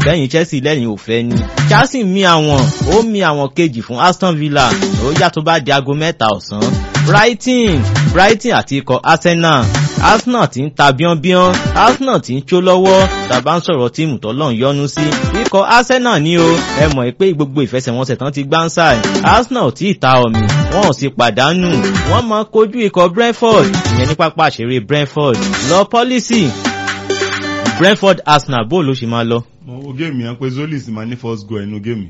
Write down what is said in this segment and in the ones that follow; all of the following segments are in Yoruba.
bẹ́yìn Chelsea lẹ́yìn ò fẹ́ ni Chelsea mi àwọn ó mi àwọn kejì fún Aston Villa ó yá tó bá di aago mẹ́ta ọ̀sán Brighton Brighton àti ikọ̀ Arsenal Arsenal ti ń ta bíọ́nbíọ́n Arsenal ti ń jó lọ́wọ́ tàbá ń sọ̀rọ̀ tíìmù tọ́lọ́ ń yọnu sí ikọ̀ Arsenal ní o ẹ mọ̀ pé gbogbo ìfẹsẹ̀wọnsẹ̀ tán ti gbá ń sáì Arsenal tí ì ta ọ̀mì wọn ò sì pàdánù wọ́n máa kojú ikọ̀ Brentford ìyẹn ní pápá àṣeré Brentford lọ pọ́lísì Brentford Arsenal bó ló ṣe máa lọ. mo wo géèmì yẹn pé Zolis máa ní first goal ẹnu géèmì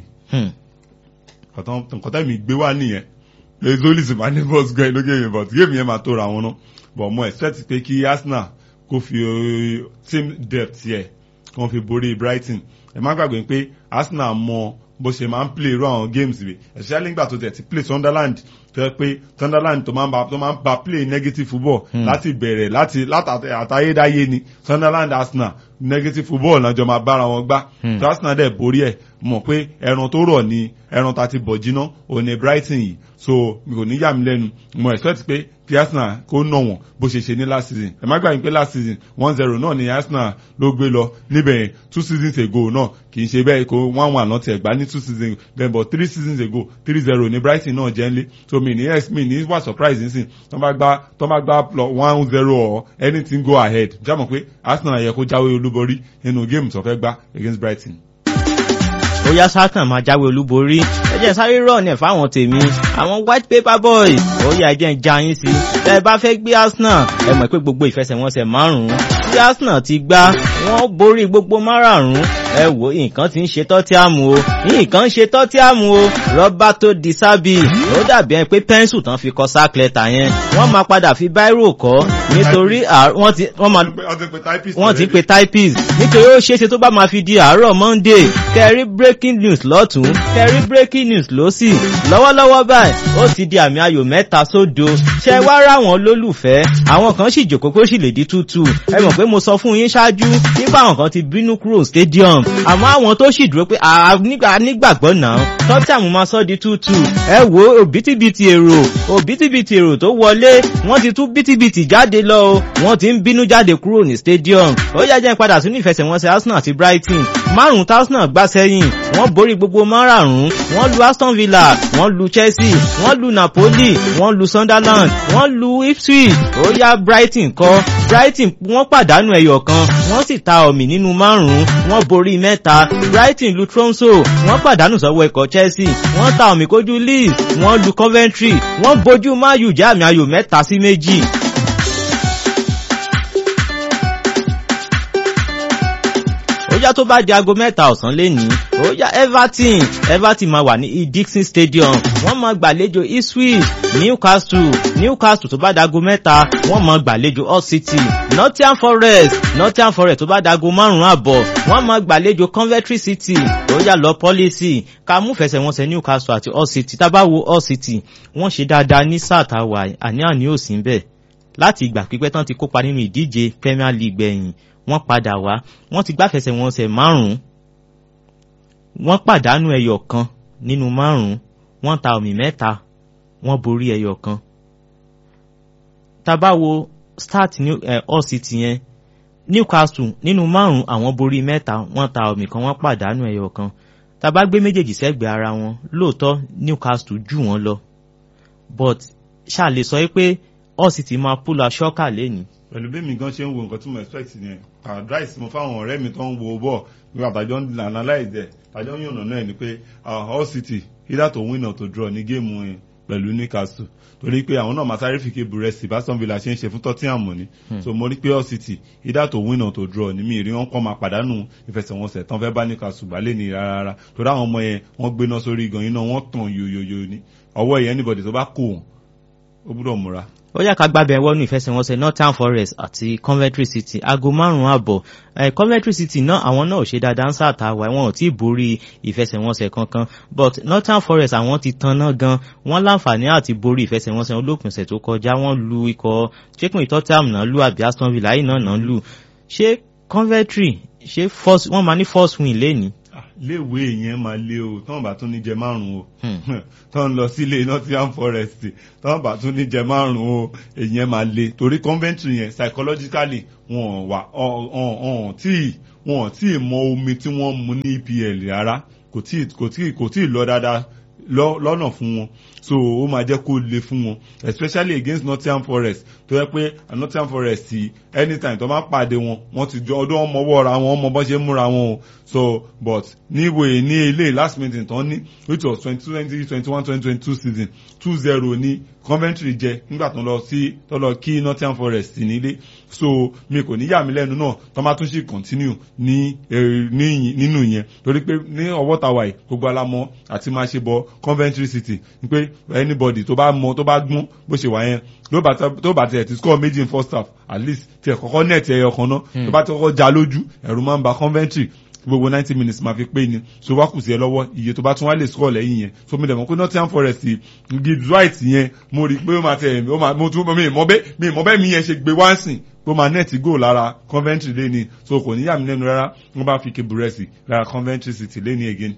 nǹkan tẹ́mi gbé wá nìyẹn pé Zolis máa ní first goal ẹnu géèmì but géèmì yẹn máa tó ra wọn náà but mo expect pé kí Arsenal kó fi team depth yẹ kó fi borí Brighton ẹ má gbàgbé pé Arsenal mọ bó ṣe máa ń play irú àwọn games rẹ̀ especially nígbà tó tẹ̀ ti play Sunderland tó yẹ pé Sunderland tó máa ń ba tó máa ń ba play negative football láti bẹ̀rẹ̀ láti látàyédáyé ni Sunderland Arsenal negative football náà jọ máa bára wọn gbá tó Arsenal dẹ̀ borí ẹ̀ mọ̀ pé ẹran tó rọ̀ ni ẹran tá ti bọ̀ jiná òun ni Brighton yìí so mi kò ní yà mí lẹ́nu mo expect pé kí Arsenal kó nà wọ́n bó ṣe ṣe ní last season ẹ má gbàgbé pé last season one zero náà ni Arsenal ló gbé lọ níbẹ̀ yẹn two seasons ago náà kì í ṣe bẹ́ẹ̀ kó one one náà tiẹ̀ gbá ní two seasons then but three seasons ago three zero ni Brighton náà jẹ́ nlé so mi ní yes mi ní wà surprise nísìn tó bá gbá tó bá gbá one zero or anything go ahead jámọ̀ pé Arsenal yẹ kó jáwé olúborí nínú game tó fẹ́ gbá against Brighton ó yá sátán máa jáwé olúborí ẹ jẹ́ sáré rọ̀ ní fáwọn tèmi àwọn white paper boys ó yá ẹ jẹ́ ń já yín sí tẹ́ ẹ bá fẹ́ gbé Arsenal ẹ mọ̀ pé gbogbo ìfẹsẹ̀wọnsẹ̀ márùn-ún tí Arsenal ti gbá wọ́n borí gbogbo márààrún ẹ wò nǹkan tí ń ṣe tọ́tíàmù o nǹkan ń ṣe tọ́tíàmù o Roberto Di Serbi ó dàbí ẹni pé pẹ́ńsù tán fi kọ sack letter yẹn wọ́n máa padà fi báírò kọ́ nítorí wọ́n ti wọ́n ti pe typist nítorí ó ṣeéṣe tó bá máa fi di àárọ̀ Monday kẹrí breaking news lọ́tún kẹrí breaking news lọ́sì lọ́wọ́lọ́wọ́ báyìí ó ti di àmì ayò mẹ́ta sódo ṣẹ wá ráwọn lólùfẹ́ àwọn kan sì jòkó pé ó sì lè di tútù ẹ mọ̀ pé mo sọ fún yín ṣáájú nípa àwọn kan ti bínú kúrò stadium àmọ́ àwọn tó sì dúró pé nígbàgbọ́ náà tọ́tàmù máa sọ di tútù ẹ wo òbítíbitì èrò òbítíbitì èrò tó wọlé wọ́n ti tún bítíbitì jáde lọ o wọ́n ti ń bínú jáde kúrò ní stadium ó yá jẹ́ padà sínú ìfẹsẹ̀wọnsẹ̀ Arsenal àti Brighton márùn-ún Arsenal gbá sẹ́yìn wọ́n borí gbogbo márààrún wọ́n lu Aston Villa wọ́n lu Chelsea wọ́n lu Napoli wọ́n lu Sunderland wọ́n lu Ipswich ó yá Brighton kọ́ Brighton wọ́n pàdánù ẹyọ kan wọ́n sì ta ọ̀mì nínú márùn-ún wọ́n borí mẹ́ta Brighton lu Tromso wọ́n pàdánù sọ́wọ́ ikọ̀ Chelsea wọ́n ta ọ̀mì kojú Leeds wọ́n lu Coventry wọ́n bojú mayu jẹ́ àmì ayò mẹ́ta sí méjì. ó yá tó bá di aago mẹ́ta ọ̀sán lénìí ó yá Everton Everton máa wà ní Dixon Stadium wọ́n máa gbàlejò Ipswich Newcastle Newcastle tó bá di aago mẹ́ta wọ́n máa gbàlejò Hull City Nottingham Forest Nottingham Forest tó bá di aago márùn-ún àbọ̀ wọ́n máa gbàlejò Coventry City ó yá lọ pọ́lísì ká mú fẹsẹ̀wọnsẹ̀ Newcastle àti Hull City tá bá wo Hull City wọ́n ṣe dáadáa ní sáà tá a wà àní àní ò sí bẹ́ẹ̀ láti ìgbà pípẹ́ tán ti kópa nínú ìdíje Premier League gbẹ̀yìn wọ́n padà wá wọ́n ti gbáfẹsẹ̀ wọn ṣẹ̀ márùn-ún wọ́n pàdánù ẹyọ kan nínú márùn-ún wọ́n ta ọ̀mì mẹ́ta wọ́n borí ẹyọ kan. tabawo start new eh, Hull City yẹn Newcastle nínú márùn-ún àwọn borí mẹ́ta wọ́n ta ọ̀mì kan wọ́n pàdánù ẹyọ kan tàbá gbé méjèèjì sẹ́gbẹ̀ẹ́ ara wọn lóòótọ́ Newcastle jù wọ́n lọ but ṣáà lè sọ pé Hull City máa pull a shocker lẹ́yìn pẹ̀lú bí mi gan ṣe ń wo nǹkan tí mo expect yẹn advice mo fáwọn ọ̀rẹ́ mi tó ń wo bọ̀ nígbà tàjọ́ ń analyze ẹ̀ tàjọ́ ń yànnà náà ni pé Hull City either to win or to draw ní géèmù yẹn pẹ̀lú Newcastle torí pé àwọn náà máa sáré fi ké burẹ́sì bá Aston Villa ṣe ń ṣe fún Tottenham ni so mo rí pé Hull City either to win or to draw ni mi rí wọn kọ́ máa pàdánù ìfẹsẹ̀wọnsẹ̀ tán fẹ́ bá Newcastle gbálẹ̀ ní rárá torí àwọn ọmọ yẹn wọ́n gbéná sórí gan iná wọ́n tàn yoyoyo ni ọwọ́ yẹn anybody tó bá kó wọn ó gbúdọ̀ múra ó yá ká gbábẹ́ wọnú ìfẹsẹ̀wọnsẹ̀ Nottingham Forest àti Coventry City aago márùn-ún àbọ̀ eh, Coventry City náà àwọn náà ò ṣe dáadáa ń sàtàwà wọn ò tí ì borí ìfẹsẹ̀wọnsẹ̀ kankan but Nottingham Forest àwọn ti tanná gan wọ́n láǹfààní àti borí ìfẹsẹ̀wọnsẹ̀ olópinṣẹ̀ tó kọjá wọ́n lu ikọ̀ ṣékùn Tottenham náà lu àbí Aston Villa yìí náà náà lu ṣé Coventry ṣé wọ́n máa ní first win lẹ́ni. léèwé yẹn máa lé o tọ́wọ́n bá tún ní jẹ márùn-ún o Hmm. tọ́wọ́n lọ sílé Nottingham Forest tọ́wọ́n bá tún ní jẹ márùn-ún o èyàn máa lé torí Coventry yẹn psychologically wọn wà ọ̀n tí wọn tí mọ omi tí wọ́n mu ní EPL rárá kò tí kò tí kò tí lọ dáadáa lọ- lọ́nà fún wọn so ó máa jẹ́ kó le fún wọn especially against Nottingham Forest tó yẹ pé Nottingham Forest yìí anytime tó máa pàdé wọn wọ́n ti jọ ọdún ọmọ ọwọ́ ra wọn ọmọ bọ́n ṣe ń múra wọn o so but níwèé ní ilé last meeting tán ní which was twenty twenty twenty one twenty twenty two season two zero ní Coventry jẹ nígbà tó lọ sí tó lọ kí Nottingham Forest nílé so mi kò ní yà mí lẹ́nu náà tó máa tún ṣì continue ní eh, ní nínú yẹn torí pé ní ọwọ́ tàwa yìí gbogbo alamọ àti máa ṣe bọ Coventry City ni pé anybody tó bá mọ tó bá gbọ́n bó ṣe wà yẹn ló bá tẹ- tó bá tiẹ̀ ti score méjì in first half at least tiẹ̀ kọ́kọ́ net ẹyọ kan náà tó bá ti kọ́kọ́ já lójú ẹ̀rù máa ń ba Coventry gbogbo ninety minutes máa fi pé ni so wá kù sí ẹ lọ́wọ́ iye tó bá tún wá lè score lẹ́yìn yẹn so mi dẹ̀ mọ̀ pé Nottingham Forest Gibbs White yẹn mo rí i pé ó máa tẹ̀ ó máa mo tún mi mọ̀ bẹ́ẹ̀ mi mọ̀ bẹ́ẹ̀ mi yẹn ṣe gbé wá sìn pé ó máa net goal lára Coventry lẹ́ni so kò ní yà mí lẹ́nu rárá wọ́n bá fi keburesi lára Coventry City lẹ́ni again.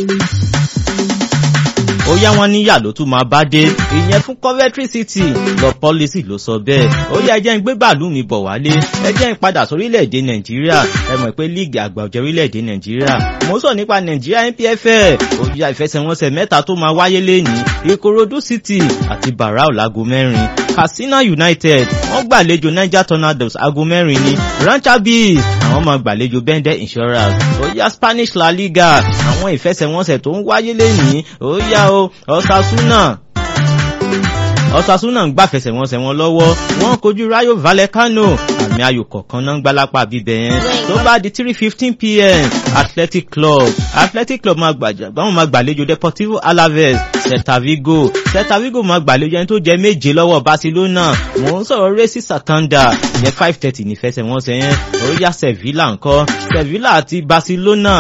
ó yá wọn níyà ló tún máa bá dé ìyẹn fún Coventry City lọ policy ló sọ bẹ́ẹ̀ ó yá ẹjẹ́ ń gbé bàálù mi bọ̀ wálé ẹjẹ́ ń padà sórílẹ̀-èdè Nàìjíríà ẹ mọ̀ pé líìgì àgbà ọ̀jẹ̀ orílẹ̀-èdè Nàìjíríà mo sọ nípa Nàìjíríà NPFL ó yá ìfẹsẹ̀wọnsẹ̀ mẹ́ta tó máa wáyé lẹ́nìí Ìkòròdú City àti Barau láago mẹ́rin Katsina United wọ́n gbàlejò Niger Tornadoes aago mẹ́rin ní Rancha Bees àwọn máa gbàlejò Bende Insurance ó yá Spanish La Liga àwọn ìfẹsẹ̀wọnsẹ̀ tó ń wáyé lẹ́nìí ó yá o Osasuna Osasuna ń gbàfẹsẹ̀wọnsẹ̀ wọn lọ́wọ́ wọ́n kojú Rayo Vallecano àmì ayò kọ̀ọ̀kan náà ń gbálápá bíbẹ̀ yẹn tó bá di three fifteen pm Athletic Club Athletic Club máa gbàjà báwọn máa gbàlejò Deportivo Alaves Celta Vigo Celta Vigo máa gbàlejò ẹni tó jẹ méje lọ́wọ́ Barcelona mò ń sọ̀rọ̀ Racing Santander ìyẹn five thirty nífẹsẹ̀wọnsẹ̀ yẹn ó yá Sevilla ńkọ́ Sevilla àti Barcelona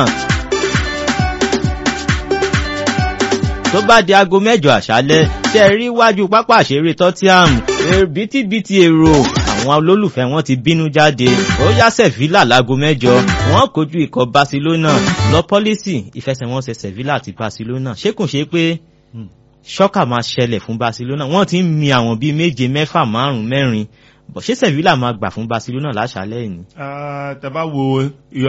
tó bá di aago mẹ́jọ àṣálẹ́ ṣe rí iwájú pápá àṣeré Tottenham bítíbitì èrò àwọn olólùfẹ́ wọn ti bínú jáde ó yá Sevilla láago mẹ́jọ wọ́n kojú ikọ̀ Barcelona lọ pọ́lísì ìfẹsẹ̀wọnsẹ̀ Sevilla àti Barcelona ṣé kò ṣe pé ṣọ́kà máa ṣẹlẹ̀ fún Barcelona wọ́n ti ń mi àwọn bíi méje mẹ́fà márùn-ún mẹ́rin bọ̀ ṣé Sevilla máa gbà fún Barcelona láṣálẹ́ yìí ni. tẹ́bá wo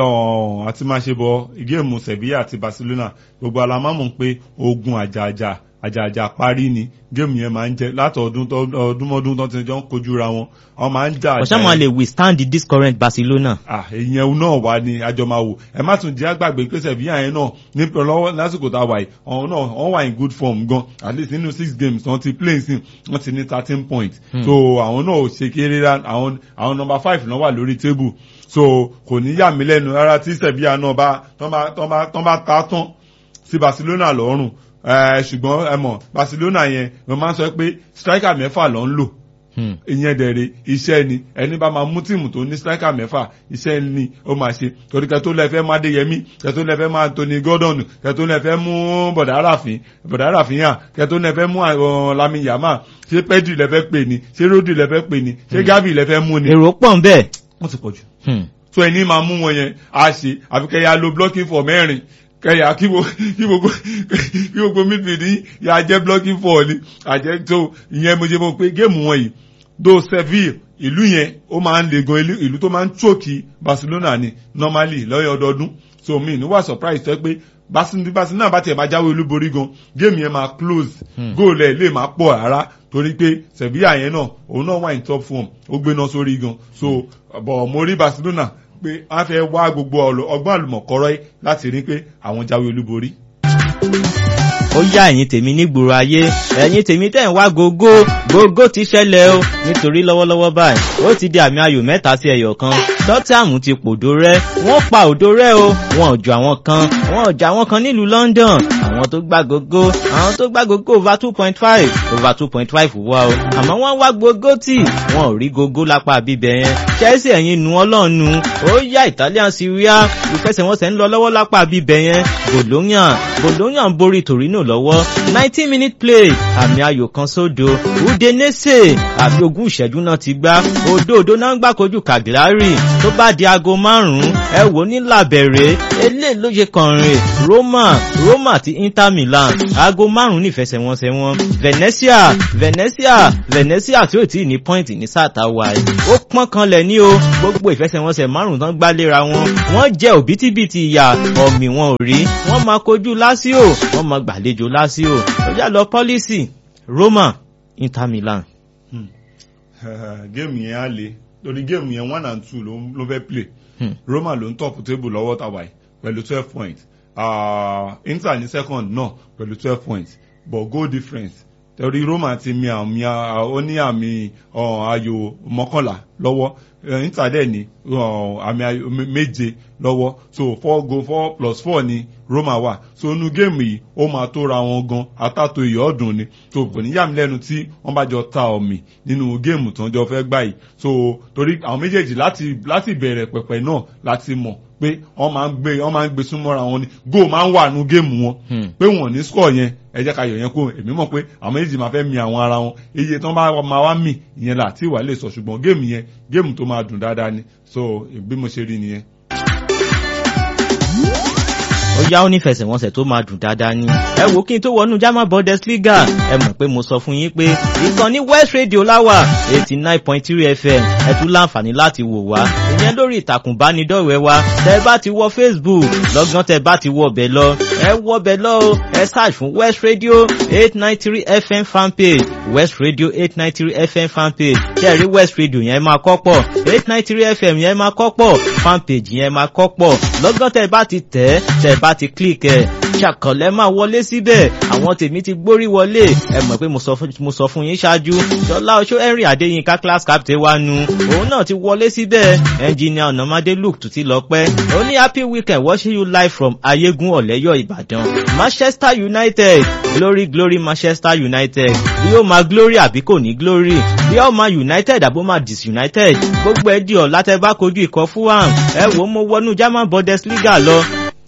ìyọ̀ àti máa ṣe bọ géèmù Sevilla àti Barcelona gbogbo alámọ̀mọ̀ pé ogun àjàjà àjàjà parí ni géèmù yẹn máa ń jẹ láti ọdún ọdúnmọ́dún tó ti jọ ń kojú ra wọn wọn máa ń jà àjà ọ̀sẹ̀ wọn lè withstand this current Barcelona. ah ìyẹn náà wà ní àjọ máa wò ẹ má tún jẹ́ àgbàgbé pé Sevilla yẹn náà ní lọ́wọ́ lásìkò tá a wà yìí ọ̀hún náà wọ́n wà in good form gan at least nínú six games wọ́n ti play sí wọ́n ti ní thirteen points so àwọn náà ò ṣe kéré rá àwọn àwọn number five náà wà lórí table so kò ní yà mí lẹ́nu rárá tí Sevilla náà bá tán bá tán bá tán bá ta tán sí Barcelona lọ́rùn ṣùgbọ́n ẹ mọ̀ Barcelona yẹn wọ́n máa ń sọ pé striker mẹ́fà ló ń lò ìyẹn dẹ̀rẹ̀ iṣẹ́ ni ẹni bá máa mú tíìmù tó ní striker mẹ́fà iṣẹ́ ni ó máa ṣe torí kẹ́tó lẹ́fẹ́ má Adéyẹmí kẹ́tó lẹ́fẹ́ má Anthony Gordon kẹ́tó lẹ́fẹ́ mú bọ̀dà Àràfin bọ̀dà Àràfin yàn kẹ́tó lẹ́fẹ́ mú Lami Yama ṣé Pedri lẹ́fẹ́ pè ní ṣé Rodri lẹ́fẹ́ pè ní ṣé Gavi lẹ́fẹ́ mú ni. èrò pọ̀ ń bẹ́ẹ̀. wọ́n ti pọ̀ jù. tó ẹni máa mú wọn yẹn á ṣe àfikẹ́ ya lo blocking for mẹ́rin kẹyà kí gbogbo kí gbogbo midfield yìí yà jẹ́ blocking for ni àjẹ́ tó ìyẹn mo ṣe mọ̀ pé géèmù wọn yìí do Seville ìlú yẹn ó máa ń le gan ìlú tó máa ń chókì Barcelona ni normally lọ́yọ̀ ọdọọdún so mi ní wà surprise tó pé Barcelona bá tiẹ̀ máa jáwé olúborí gan géèmù yẹn máa close goal ẹ̀ lè máa pọ̀ rárá torí pé Sevilla yẹn náà òun náà wà ní top form ó gbéná sórí gan so bọ̀ mo rí Barcelona pé wọ́n fẹ́ wá gbogbo ọgbọ́n àlùmọ̀kọ́rọ́ yìí láti rí pé àwọn jáwé olúborí ó yá ẹ̀yin tèmi nígboro ayé ẹ̀yin tèmi tẹ̀ ń wá gógó gógó ti ṣẹlẹ̀ o nítorí lọ́wọ́lọ́wọ́ báyìí ó ti di àmì ayò mẹ́ta sí ẹyọ kan Tottenham ti pòdó rẹ́ wọ́n pa òdo rẹ́ o wọn ò jọ àwọn kan wọn ò jọ àwọn kan nílùú London àwọn tó gbá gógó àwọn tó gbá gógó over two point five over two point five wá o àmọ́ wọ́n wá gógó tì wọn ò rí gógó lápá bíbẹ̀ yẹn Chelsea ẹ̀yin nu ọlọ́ọ̀nu ó yá Italian Serie A ìfẹsẹ̀wọnsẹ̀ ń lọ lọ́wọ́ lápá bíbẹ̀ yẹn Bologna Bologna ń borí Torino lọ́wọ́ nineteen minute play àmì ayò kan sódo Udinese àbí ogún ìṣẹ́jú náà ti gbá òdo òdo náà ń gbà kojú Cagliari tó bá di aago márùn-ún ẹ wò ní làbẹ̀rẹ̀ eléyìí ló ṣe kànrin Roma Roma àti Inter Milan aago márùn-ún nífẹsẹ̀wọnsẹ̀ wọn Venezia Venezia Venezia tí ò tí ì ní pọ́ìntì ní sáà táwa ẹ̀ ó pọ́n kanlẹ̀ ní o gbogbo ìfẹsẹ̀wọnsẹ̀ márùn-ún tán gbá léra wọn wọ́n jẹ́ òbítíbitì ìyà ọ̀mì wọn ò rí wọ́n máa kojú Lazio wọ́n máa gbàlejò Lazio ó yà lọ pọ́lísì Roma Inter Milan. géèmù yẹn á le torí géèmù yẹn one and two ló fẹ́ play Hmm. Roma ló ń top table lọ́wọ́ tàwa yìí pẹ̀lú twelve points uh, Inter ní second náà pẹ̀lú twelve points but goal difference torí Roma ti mi àmì ó ní àmì uh, ayò mọ́kànlá lọ́wọ́ uh, Inter dẹ̀ ní uh, àmì ayò me- méje lọ́wọ́ so four goal four plus four ni Roma wà so inú géèmù yìí ó máa tó ra wọn gan atátó iyọ̀ ọ̀dùn ni so kò ní yà mí lẹ́nu tí wọ́n bá jọ ta ọ̀mì nínú géèmù tó ń jọ fẹ́ gbà yìí so torí àwọn méjèèjì láti láti bẹ̀rẹ̀ pẹ̀pẹ̀ náà láti mọ̀ pé wọ́n máa ń gbé wọ́n máa ń gbé súnmọ́ra wọn ni goal máa ń wà nínú géèmù wọn Hmm. pé wọ́n ní score yẹn ẹ jẹ́ ká yọ̀ yẹn kó èmi mọ̀ pé àwọn méjèèjì máa fẹ́ mi àwọn ara wọn iye tán bá máa wá mì ìyẹn là tí ìwà lè sọ ṣùgbọ́n géèmù yẹn géèmù tó máa dùn dáadáa ni so bí mo ṣe rí nìyẹn. ó yá ó nífẹsẹ̀wọnsẹ̀ tó máa dùn dáadáa ni. ẹ wò kí n tó wọnú German Bundesliga ẹ mọ̀ pé mo sọ fún yín pé ìkànnì West Radio láwà eighty nine point three FM ẹ tún láǹfààní láti wò wá ìyẹn lórí ìtàkùn ìbánidọ́rẹ̀ẹ́ wa tẹ bá ti wọ Facebook lọ́gán tẹ bá ti wọ ọbẹ̀ lọ ẹ wọ ọbẹ̀ lọ o ẹ search fún West Radio eight nine three FM fanpage West Radio eight nine three FM fanpage ṣe rí West Radio yẹn máa kọ́ pọ̀ eight nine three FM yẹn máa kọ́ pọ̀ fanpage yẹn máa kọ́ pọ̀ lọ́gán tẹ bá ti tẹ̀ tẹ bá ti click ẹ̀ ṣàkànlẹ̀ máa wọlé síbẹ̀ àwọn tèmi ti gbórí wọlé ẹ mọ̀ pé mo sọ fún mo sọ fún yín ṣáájú ṣọlá oṣó henry adéyínká class captain wa nu òun náà ti wọlé síbẹ̀ engineer ọ̀nàmádé luke tún ti lọ pẹ́ ó ní happy weekend watching you live from ayégún ọ̀lẹ́yọ̀ ìbàdàn manchester united glory glory manchester united bí ó máa glory àbí kò ní glory bí ó máa united àbó máa disunited gbogbo ẹ di ọ̀ látẹ̀ bá kojú ikọ̀ fulham ẹ wò ó mo wọnú german bundesliga lọ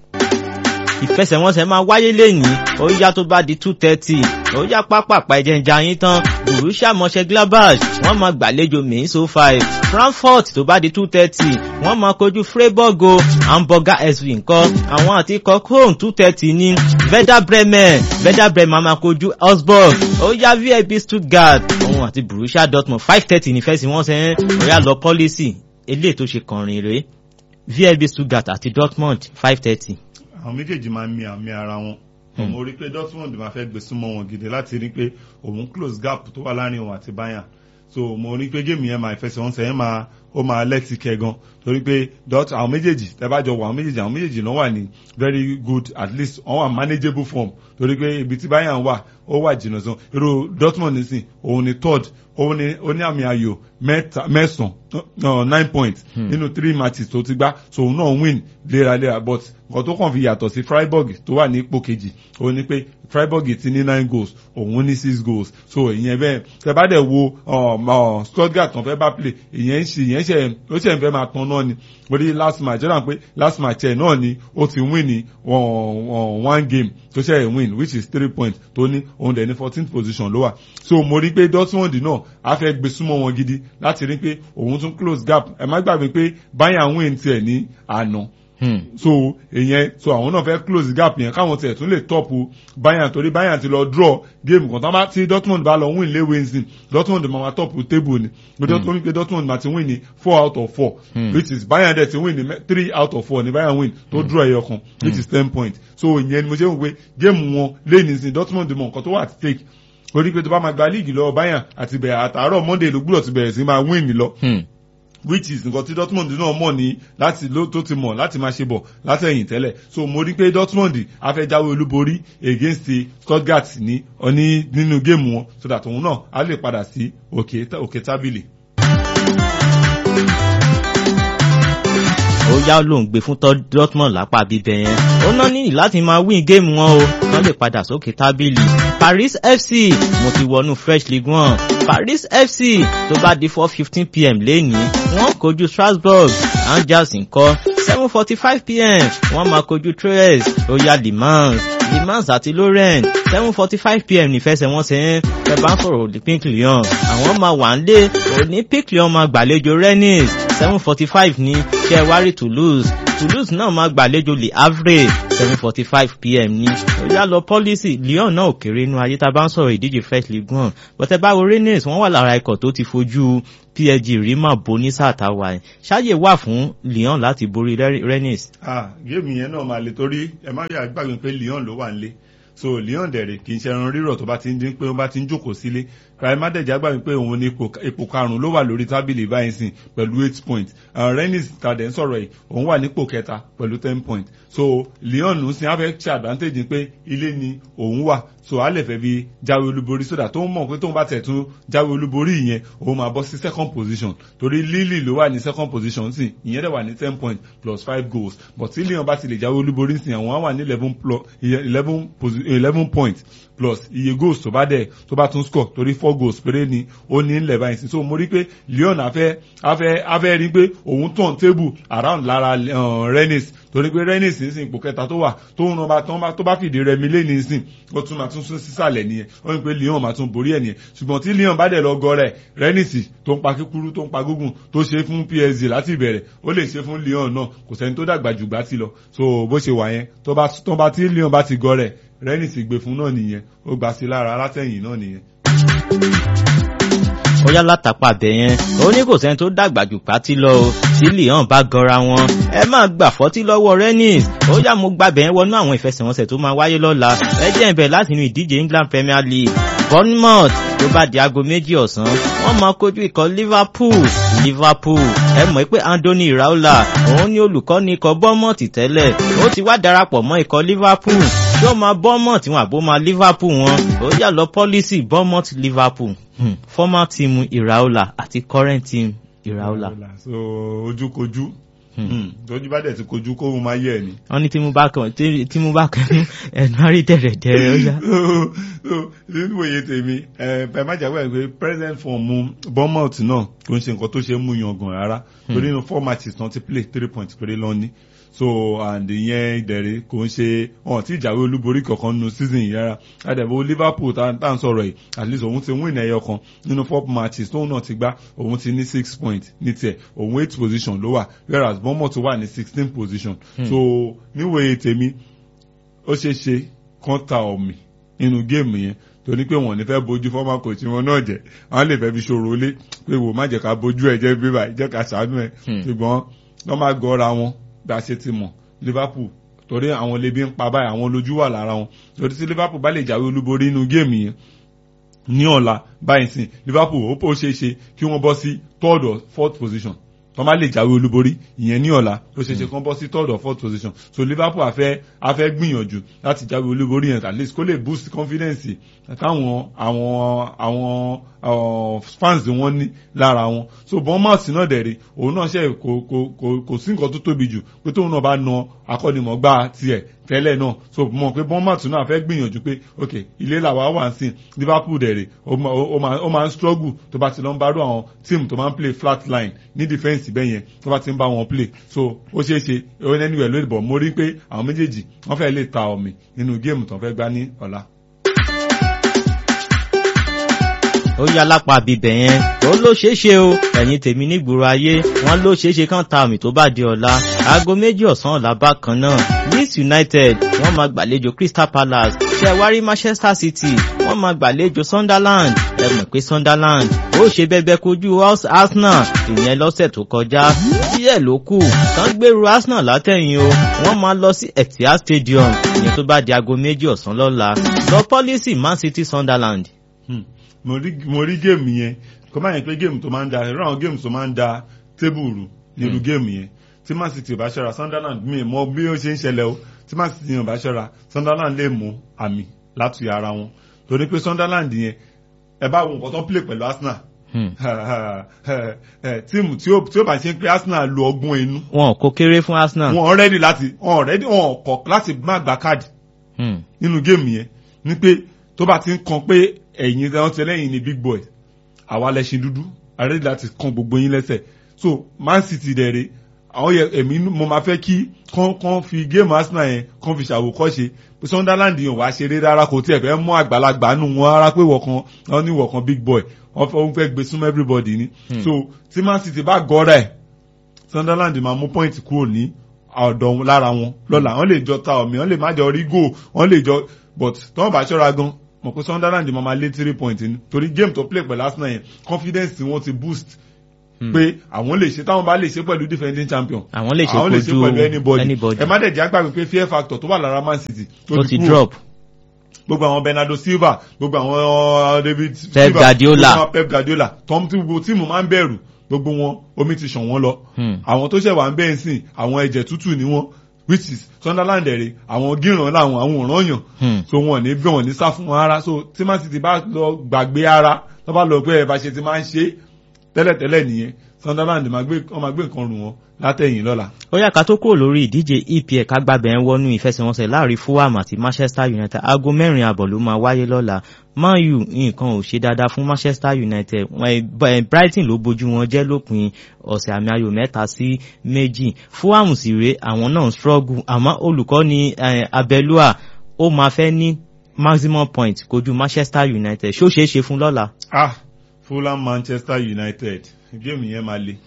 ìfẹsẹ̀wọnsẹ̀ máa wáyé lẹ́yìn ó yá tó bá di two thirty ó yá pápápá ẹ̀jẹ̀ ń jayín tán Borussia Mönchengladbach wọ́n máa gbàlejò Mainz 05 Frankfurt tó bá di two thirty wọ́n máa kojú Freiburg o Hamburger SV ńkọ́ àwọn àti ikọ̀ Köln two thirty ní Werder Bremen Werder Bremen máa kojú Augsburg ó yá VfB Stuttgart òun àti Borussia Dortmund five thirty ní fẹsẹ̀wọnsẹ̀ ó yá lọ pọ́lísì eléyìí tó ṣe kànrin rèé VfB Stuttgart àti Dortmund five thirty àwọn méjèèjì máa ń mi àmì ara wọn mo rí i pé Dortmund máa fẹ́ gbé súnmọ́ wọn gidi láti rí i pé òun close gap tó wà láàrin òun àti Bayern so mo rí i pé géèmù yẹn máa ìfẹsẹ̀wọnsẹ̀ yẹn máa ó máa lẹ́tì kẹ́ gan torí pé dot àwọn méjèèjì tẹ́bájọ wọ àwọn méjèèjì àwọn méjèèjì náà wà ní very good at least wọ́n wà manageable form torí pé ibi tí Bayern wà ó wà jìnnà sàn irú Dortmund nísìn òun ni third òun ni ó ní àmì ayò mẹ́ta mẹ́sàn-án nine points nínú three matches tó ti gbá so òun náà win léraléra but nǹkan tó kàn fi yàtọ̀ sí Freiburg tó wà ní ipò kejì òun ni pé Freiburg ti ní nine goals òun ní six goals so ìyẹn bẹ́ẹ̀ tẹ́ bá dẹ̀ wo um, uh, Stuttgart kan fẹ́ bá play ìyẹn ń ṣe ìyẹn ṣe ó ṣe ń fẹ́ máa tan náà ni mo rí last match jọ́dá pé last match ẹ̀ náà ni ó ti win ní one game tó ṣe win which is three points tó ní òun dẹ̀ ní fourteenth position ló wà so mo rí pé Dortmund náà á fẹ́ gbé súnmọ́ wọn gidi láti rí pé òun tún close gap ẹ má gbàgbé pé Bayern win tiẹ̀ ní àná so ìyẹn so àwọn náà fẹ́ close gap yẹn káwọn tiẹ̀ tún lè tọ́pù Bayern torí Bayern ti lọ draw game kan tán bá tí Dortmund bá lọ win lé Wednesday Dortmund máa ma tọ́pù table ni pé Dortmund pé Dortmund máa ti win ní four out of four which is Bayern dẹ̀ ti win ní three out of four ní Bayern win tó draw ẹyọ kan which is ten points so ìyẹn ni mo ṣe ń wò pé game wọn lé nísìn Dortmund mọ nǹkan tó wà at stake orí pé tó bá máa gba líìgì lọ́wọ́ Bayern àti bẹ̀rẹ̀ àtàárọ̀ Monday ló gbúdọ̀ ti bẹ̀rẹ̀ sí máa win ní lọ which is nǹkan tí Dortmund náà mọ̀ ní láti ló tó ti mọ̀ láti máa ṣe bọ̀ látẹ̀yìn tẹ́lẹ̀ so mo rí pé Dortmund afẹ́jáwé olúborí against Stuttgart ní ọní nínú géèmù wọn so that òun náà á lè padà sí òkè òkè tábìlì. ó yá ló ń gbé fún Dortmund lápá bíbẹ yẹn ó náà níyì láti máa win géèmù wọn o wọ́n lè padà sókè tábìlì Paris FC mo ti wọnú French Ligue one Paris FC tó bá di four fifteen pm lẹ́nìí wọ́n kojú Strasbourg Angers ńkọ́ seven forty five pm wọ́n máa kojú Troyes ó yá Le Mans Le Mans àti Lorient seven forty five pm nífẹsẹ̀wọnsẹ̀ ẹ bá ń sọ̀rọ̀ olympic lyon àwọn máa wà ń lé olympic lyon máa gbàlejò rennes seven forty five ní ṣẹ́wárí toulouse toulouse náà máa gbàlejò le havre seven forty five pm ní ó yá lọ pọ́lísì lyon náà ò kéré inú ayé tá a bá ń sọ̀rọ̀ ìdíje first league one bọ́tẹ́ báwo rennes wọ́n wà lára ikọ̀ tó ti fojú psg rí mà bó ní sáà táwa ẹ̀ ṣáàyè wà fún lyon láti borí rennes. ah géèmù yẹn náà máa le torí ẹ má yà gbàgbé pé lyon ló wà nílé so lyon dẹ̀rẹ̀ kì í ṣe ẹran rírọ̀ tó bá ti ń dín pé ó bá ti ń jókòó sílé ràìmádẹ́jà gbàgbé pé òun ní ipò karùn-ún ló wà lórí tábìlì báyìí sìn pẹ̀lú eight points rennes tàdé ń sọ̀rọ̀ yìí òun wà nípò kẹta pẹ̀lú ten points so lyon ń sin afẹ́ ṣe advantage pé ilé ni òun wà so a lè fẹ́ fi jáwé olúborí sódà tó ń mọ̀ pé tóun bá tẹ̀ tún jáwé olúborí yẹn òun máa bọ́ sí second position torí lily ló wà ní second position sí ìyẹn dẹ̀ wà ní ten points plus five goals but tí lyon bá ti lè jáwé olúborí sí àwọn á wà ní eleven plus eleven eleven points plus iye goals tó bá dẹ̀ tó bá tún score torí four goals péré ni ó ní ńlẹ̀ báyìí sí so mo rí pé lyon afẹ́ afẹ́ afẹ́ rí pé òun tàn table around lára uh, rennes torí pé rennes ń sin ipò kẹta tó wà tó ń rán tó bá fìdí rẹmi lé ní sìn ó tún máa tún sún sísàlẹ̀ nìyẹn ó ní pé lyon máa tún borí ẹ̀ nìyẹn ṣùgbọ́n tí lyon bá dẹ̀ lọ gọ rẹ̀ rennes tó ń pa kíkúrú tó ń pa gúngùn tó ṣe fún psg láti ìbẹ̀rẹ̀ ó lè ṣe fún lyon náà kò sẹ́ni tó dàgbà jù gbá ti lọ so bó ṣe wà yẹn tó bá tí lyon bá ti gọ rẹ̀ rennes gbé fún náà nìyẹn ó gbà sí lára alátẹ̀yìn náà nìyẹn ó yá látàpá bẹ̀ yẹn ó ní kò sẹ́ni tó dàgbà jù pátí lọ o tí lyon bá gọra wọn ẹ máa gbà fọ́tí lọ́wọ́ rennes ó yá mo gba bẹ̀ yẹn wọnú àwọn ìfẹsẹ̀wọnsẹ̀ tó máa wáyé lọ́la ẹ jẹ́ ìbẹ̀ láti inú ìdíje england premier league bournemouth tó bá di aago méjì ọ̀sán wọ́n máa kojú ikọ̀ liverpool liverpool ẹ mọ̀ pé anthony iraola òun ní olùkọ́ni ikọ̀ bournemouth tẹ́lẹ̀ ó ti wá darapọ̀ mọ́ ikọ̀ liverpool tí ó máa bournemouth wọn àbó máa liverpool wọn ó yà lọ pọ́lísì bournemouth liverpool hmm. former team iraola àti current team iraola. so ojúkojú tójú bá dẹ̀ ti kojú kó mo máa yẹ ẹ ni. wọ́n ní tí mo bá kàn tí mo bá kàn ní ẹnu àrí dẹ̀rẹ̀dẹ̀rẹ̀ ó yá. nínú òye tèmi ẹ má jáwé pé present form mu bournemouth náà kò ń ṣe nǹkan tó ṣe é mú yangàn rárá torí nínú four matches náà ti play three points péré lọ́ní so and ìyẹn ìdẹ̀rẹ̀ kò ń ṣe ọ̀n tí ìjàwé olúborí kankan nínú season yìí rárá àdẹ̀bò liverpool tá à ń sọ̀rọ̀ yìí at least òun ti win ẹyọ kan nínú four matches tóun náà ti gbá òun ti ní six points ní tiẹ̀ òun eight position ló wà whereas bournemouth wà ní sixteen position hmm. so níwèé tèmi ó ṣeé ṣe kán ta ọ̀mì nínú géèmù yẹn torí pé wọn ò ní fẹ́ bójú fọ́mà kò tí wọn náà jẹ́ wọn lè fẹ́ fi ṣòro lé pé wò má jẹ́ ká bójú ẹ̀ jẹ́ bíbá jẹ́ ká ṣàánú ẹ̀ ṣùgbọ́n wọ́n máa gọ́ra wọn bí a ṣe ti mọ̀ liverpool torí àwọn lebi ń pa báyìí àwọn lójú wà lára wọn torí tí liverpool bá lè jáwé olúborí inú géèmù yẹn ní ọ̀la báyìí sìn liverpool ó pò ṣeé ṣe kí wọ́n bọ́ sí third or fourth position tó má lè jáwé olúborí ìyẹn ní ọ̀la ló ṣe ṣe kán bọ́ sí third or fourth position so liverpool afẹ́ afẹ́ gbìyànjú láti jáwé olúborí yẹn at least kó lè boost confidence táwọn àwọn àwọn fans wọn ní lára wọn so bournemouth náà dẹ̀rẹ̀ òun náà ṣe kò kò kò kò sí nǹkan tó tóbi jù pé tóun náà bá na akọ́nimọ̀gbá tiẹ̀ tẹ́lẹ̀ náà so mọ̀ pé bournemouth náà fẹ́ gbìyànjú pé ok ilé làwa wà ń sìn liverpool dẹ̀rẹ̀ ó máa ń struggle tó bá ti lọ ń bá rú àwọn team tó máa ń play flat line ní defence bẹ́ẹ̀ yẹn tó bá ti ń bá wọn play so ó ṣeé ṣe ó ní anywhere lórí bọ̀ mo rí pé àwọn méjèèjì wọ́n fẹ́ lè ta ọ̀mì nínú géèmù tó fẹ́ gbá ní ọ̀la. ó yá lápá bíbẹ̀ yẹn ó ló ṣeé ṣe o ẹ̀yin tèmi nígboro ayé wọn ló ṣeé ṣe kán ta àmì tó bá di ọ̀la aago méjì ọ̀sán ọ̀la bákan náà leeds united wọ́n máa gbàlejò crystal palace ṣẹ̀wárí manchester city wọ́n máa gbàlejò sunderland ẹ mọ̀ pé sunderland ó ṣe bẹ́bẹ́ kojú arsenal ìyẹn lọ́sẹ̀ tó kọjá díẹ̀ ló kù kán gbèrú arsenal látẹ̀yìn o wọ́n máa lọ sí etihad stadium ìyẹn tó bá di aago méjì ọ̀sán lọ́la lọ pọ́lísì man city sunderland. Hmm mo rí mo rí géèmù yẹn kó má yẹn pé géèmù tó máa ń da ẹ̀rọ àwọn géèmù tó máa ń da tébùrù nílùú géèmù yẹn tí man city ò bá ṣọ́ra sunderland mi mọ bí ó ṣe ń ṣẹlẹ̀ o tí man city ò bá ṣọ́ra sunderland lè mú àmì láti ara wọn torí pé sunderland yẹn ẹ bá wo nǹkan tó ń play pẹ̀lú arsenal tíìmù tí ó bá ṣe ń pé arsenal lo ọgbọ́n inú. wọn kò kéré fún arsenal. wọn rẹ́dì láti wọn rẹ́dì wọn kọ̀ láti má gba káàdì nínú géèmù yẹn ni pé tó bá ti ń kan pé ẹ̀yin wọn ti lẹ́yìn ní big boy àwa lẹ́sìn dúdú àrẹ́dì láti kan gbogbo yín lẹ́sẹ̀ so man city dẹ̀rẹ̀ àwọn yẹ èmi mo máa fẹ́ kí kán kán fi géèmù arsenal yẹn kán fi ṣàwòkọ́ṣe pé sunderland yẹn wàá ṣeré rárá kò tiẹ̀ fẹ́ mú àgbàlagbà nù wọn rárá pé wọ̀kan wọn ní wọ̀kan big boy wọn fẹ́ wọn fẹ́ gbé súnmọ́ everybody ni so tí man city bá gọ́ra ẹ̀ sunderland máa mú point kúrò ní ọ̀dọ̀ lára wọn lọ́la wọ́n lè jọ ta ọ̀mì wọ́n lè má jọ rí goal wọ́n lè jọ but tí wọ́n bá ṣọ́ra gan mọ̀ pé sunderland máa ma lé three point ní torí game tó play pẹ̀lú arsenal yẹn confidence tí wọ́n ti boost pé àwọn lè ṣe táwọn bá lè ṣe pẹ̀lú defending champion àwọn lè ṣe àwọn lè ṣe kojú pẹ̀lú anybody anybody ẹ má dẹ̀ jẹ́ àgbàgbé pé fear factor tó wà lára man city tó ti kúrò. drop gbogbo àwọn bernardo silva gbogbo àwọn uh, david Pep Silva, Guardiola. gbogbo àwọn pep guardiola tom tí gbogbo tíìmù máa ń bẹ̀rù gbogbo wọn omi ti ṣàn wọ́n lọ Hmm. àwọn tó ṣẹ̀ wà ń bẹ́ẹ̀ sìn àwọn ẹ̀jẹ̀ tútù ni wọ́n which is sunderland ẹ̀rẹ̀ àwọn gíran láwọn àwọn òràn yàn Hmm. so wọn ò ní bí wọn ò ní sá fún wọn ara so tí man city bá lọ gbàgbé ara tó bá lọ pé ẹ̀ bá ṣe ti máa ń ṣe tẹ́lẹ̀tẹ́lẹ̀ nìyẹn sunderland máa gbé wọn máa gbé nǹkan rù wọn látẹ̀yìn lọ́la. ó yá ká tó kúrò lórí ìdíje EPL kágbábẹ̀ ń wọnú ìfẹsẹ̀wọnsẹ̀ láàrin Fulham àti Manchester United aago mẹ́rin àbọ̀ ló máa wáyé lọ́la Man U nǹkan ò ṣe dáadáa fún Manchester United Wọ́n- eh, Brighton ló bójú wọn jẹ́ lópin ọ̀sẹ̀ àmì ayò mẹ́ta sí méjì Fulham sì rèé àwọn náà ń struggle àmọ́ olùkọ́ni eh, Abelua ó máa fẹ́ ní maximum point kojú Manchester United ṣó ṣeé ṣe fún lọ́la. ah fulham manchester united géèmù yẹn máa le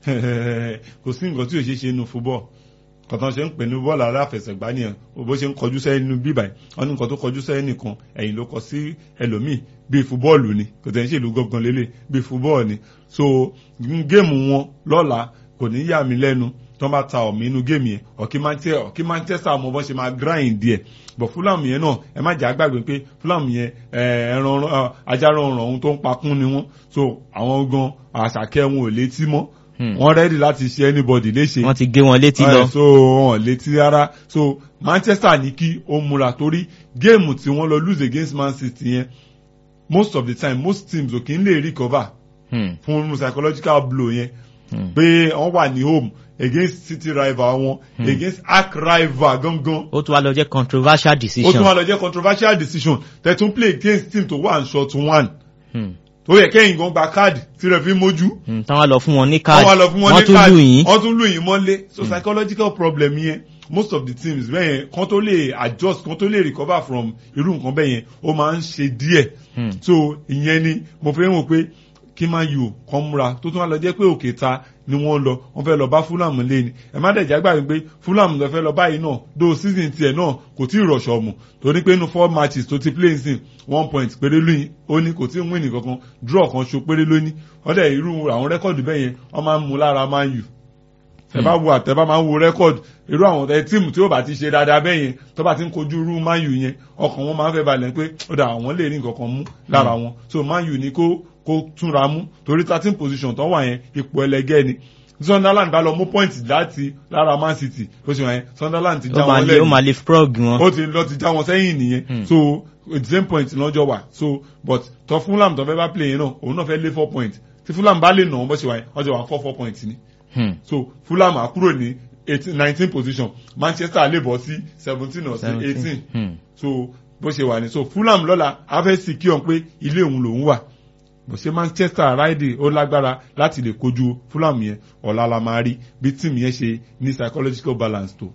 kò sí nǹkan tí ò ṣe ṣe nínú fúbọ̀ kọ̀tàn ṣe ń pè ní bọ́ọ̀lù aláfẹsẹ̀gbá nìyẹn bó ṣe ń kọjú sẹ́yìn nínú bíbà yìí wọ́n ní nǹkan tó kọjú sẹ́yìn nìkan ẹ̀yìn ló kọ sí ẹlòmíì bíi fúbọ́ọ̀lù ni kò tẹ̀ ń ṣèlú gangan lélẹ̀ bíi fúbọ́ọ̀lù ni so géèmù wọn lọ́la kò ní yà mí lẹ́nu tó bá ta ọ̀mí inú géèmù yẹn ọ̀kí Manchester ọ̀kí Manchester mọ bọ́n ṣe máa grind díẹ̀ but Fulham yẹn náà ẹ má jà á gbàgbé pé Fulham yẹn ẹ, ẹran ẹ, ajá rọrùn ọ̀hún tó ń pakún ni wọ́n so àwọn gan àṣàkẹ́ wọn ò létí mọ́ Hmm. wọ́n rẹ́dì láti ṣe anybody léṣe wọ́n ti gé wọn létí Ẹ, lọ. so wọn létí rárá so Manchester ní kí ó múra torí géèmù tí wọ́n lọ lose against Man City yẹn most of the time most teams ò kí ń lè recover Hmm, fún psychological blow yẹn hmm. pé wọ́n wà ní home against city rival wọn against arch rival gangan ó tún wá lọ jẹ́ controversial ó decision. tún wá lọ jẹ́ controversial decision tẹ̀tún play against team tó wà ní short one Hmm, tó yẹ kẹ́yìn gan gba káàdì tí rẹ̀ fi mójú hmm, tán wá lọ fún wọn ní wọ́n káàdì wá lọ fún wọn wọ́n ní tún lù káàdì yín. wọ́n tún lù yín mọ́lé so psychological problem yẹn most of the teams bẹ́ẹ̀ yẹn kán tó lè adjust kán tó lè recover from irú nǹkan bẹ́ẹ̀ yẹn ó máa ń ṣe díẹ̀ Hmm. so ìyẹn ni mo fẹ́ wò pé kí máa yò kán múra tó tún wá lọ jẹ́ pé òkè ta ni wọ́n lọ wọ́n fẹ́ lọ bá Fulham lé ni ẹ má dẹ̀ jágbá wípé Fulham lọ fẹ́ lọ báyìí náà do season tiẹ̀ náà kò tí ì rọ̀ṣọ̀ mù torí pé inú four matches tó ti play nsìn one point péré lóyìn ó ní kò tí ì win kankan draw kan ṣo péré lóní ọ̀dẹ̀ irú àwọn rẹ́kọ̀dù bẹ́ẹ̀ yẹn wọ́n máa ń mú lára Man U ẹ bá wo àtẹ bá máa ń wo rẹ́kọ̀dù irú àwọn ẹ tíìmù tí ó bá ti ṣe dáadáa bẹ́ẹ̀ yẹn tó bá ti ń kojú irú Man U yẹn ọkàn wọn máa ń fẹ́ balẹ̀ pé ó dà àwọn lè rí nǹkan kan mú lára wọn so Man U ní kó kó túnra mú torí thirteen position tó wà yẹn ipò ẹlẹgẹ́ ni Sunderland bá lọ mú point láti lára Man City ó ṣe wọn yẹn Sunderland ti já ó máa wọn lè ó máa lẹ́yìn lè frog wọn. ó ti lọ ti já wọn sẹ́yìn nìyẹn Hmm. so at the same point lọ́jọ́ wà so but tọ́ Fulham tó fẹ́ bá play yẹn náà òun náà fẹ́ lé four point tí Fulham bá lè nà wọ́n bó ṣe wà yẹn ọjọ́ wà four four point ni Hmm, so Fulham á kúrò ní eighteen nineteen position Manchester lè bọ́ sí seventeen or sí eighteen hmm. so bó ṣe wà ní so Fulham lọ́la á fẹ́ sì kí ọ̀n pé ilé òun lòún wà bó ṣe Manchester ráìdì ó lágbára láti lè kojú Fulham yẹn ọ̀la la máa rí bí tíìmù yẹn ṣe ní psychological balance tó.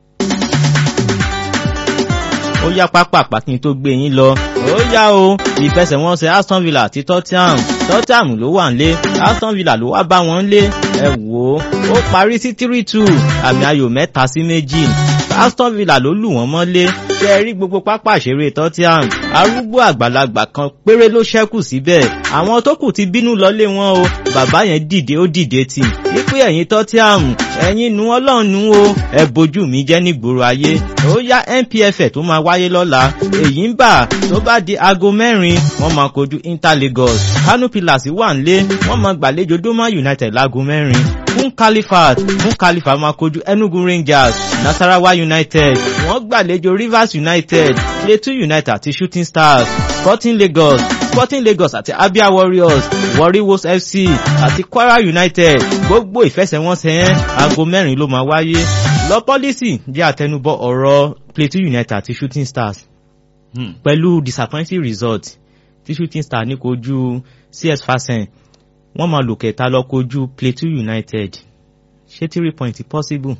ó yá pápá pàkín tó gbé yín lọ ó yá o ìfẹsẹ̀wọnsẹ̀ Aston Villa àti Tottenham Tottenham ló wà nílé Aston Villa ló wá bá wọn lé ẹ wò ó ó parí sí three two àmì ayò mẹ́ta sí méjì Aston Villa ló lù wọ́n mọ́lé ṣe é rí gbogbo pápá ìṣeré Tottenham arúgbó àgbàlagbà kan péré ló ṣẹ́kù síbẹ̀ àwọn tó kù ti bínú lọlé wọn o bàbá yẹn dìde ó dìde tì wípé ẹ̀yin Tottenham ẹ̀yin nu ọlọ́run nu o ẹ bójú mi jẹ́ nígboro ayé ó yá NPFL tó máa wáyé lọ́la èyí ń bà tó bá di aago mẹ́rin wọ́n máa kojú Inter Lagos Kano Pillars wà nílé wọ́n máa gbàlejò Doma United láago mẹ́rin fún Califat fún Califat máa kojú Enugu Rangers Nasarawa United wọ́n gbàlejò Rivers United Plateau United àti Shooting Stars Sporting Lagos Sporting Lagos àti Abia Warriors Warri Wolves FC àti Kwara United gbogbo ìfẹsẹ̀wọnsẹ̀ yẹn aago mẹ́rin ló máa wáyé lọ pọ́lísì jẹ́ àtẹnubọ̀ ọ̀rọ̀ Plateau United àti Shooting Stars pẹ̀lú disappointing result tí Shooting Stars ní kojú CS Fasen wọ́n máa lò kẹta lọ kojú Plateau United ṣé three point possible.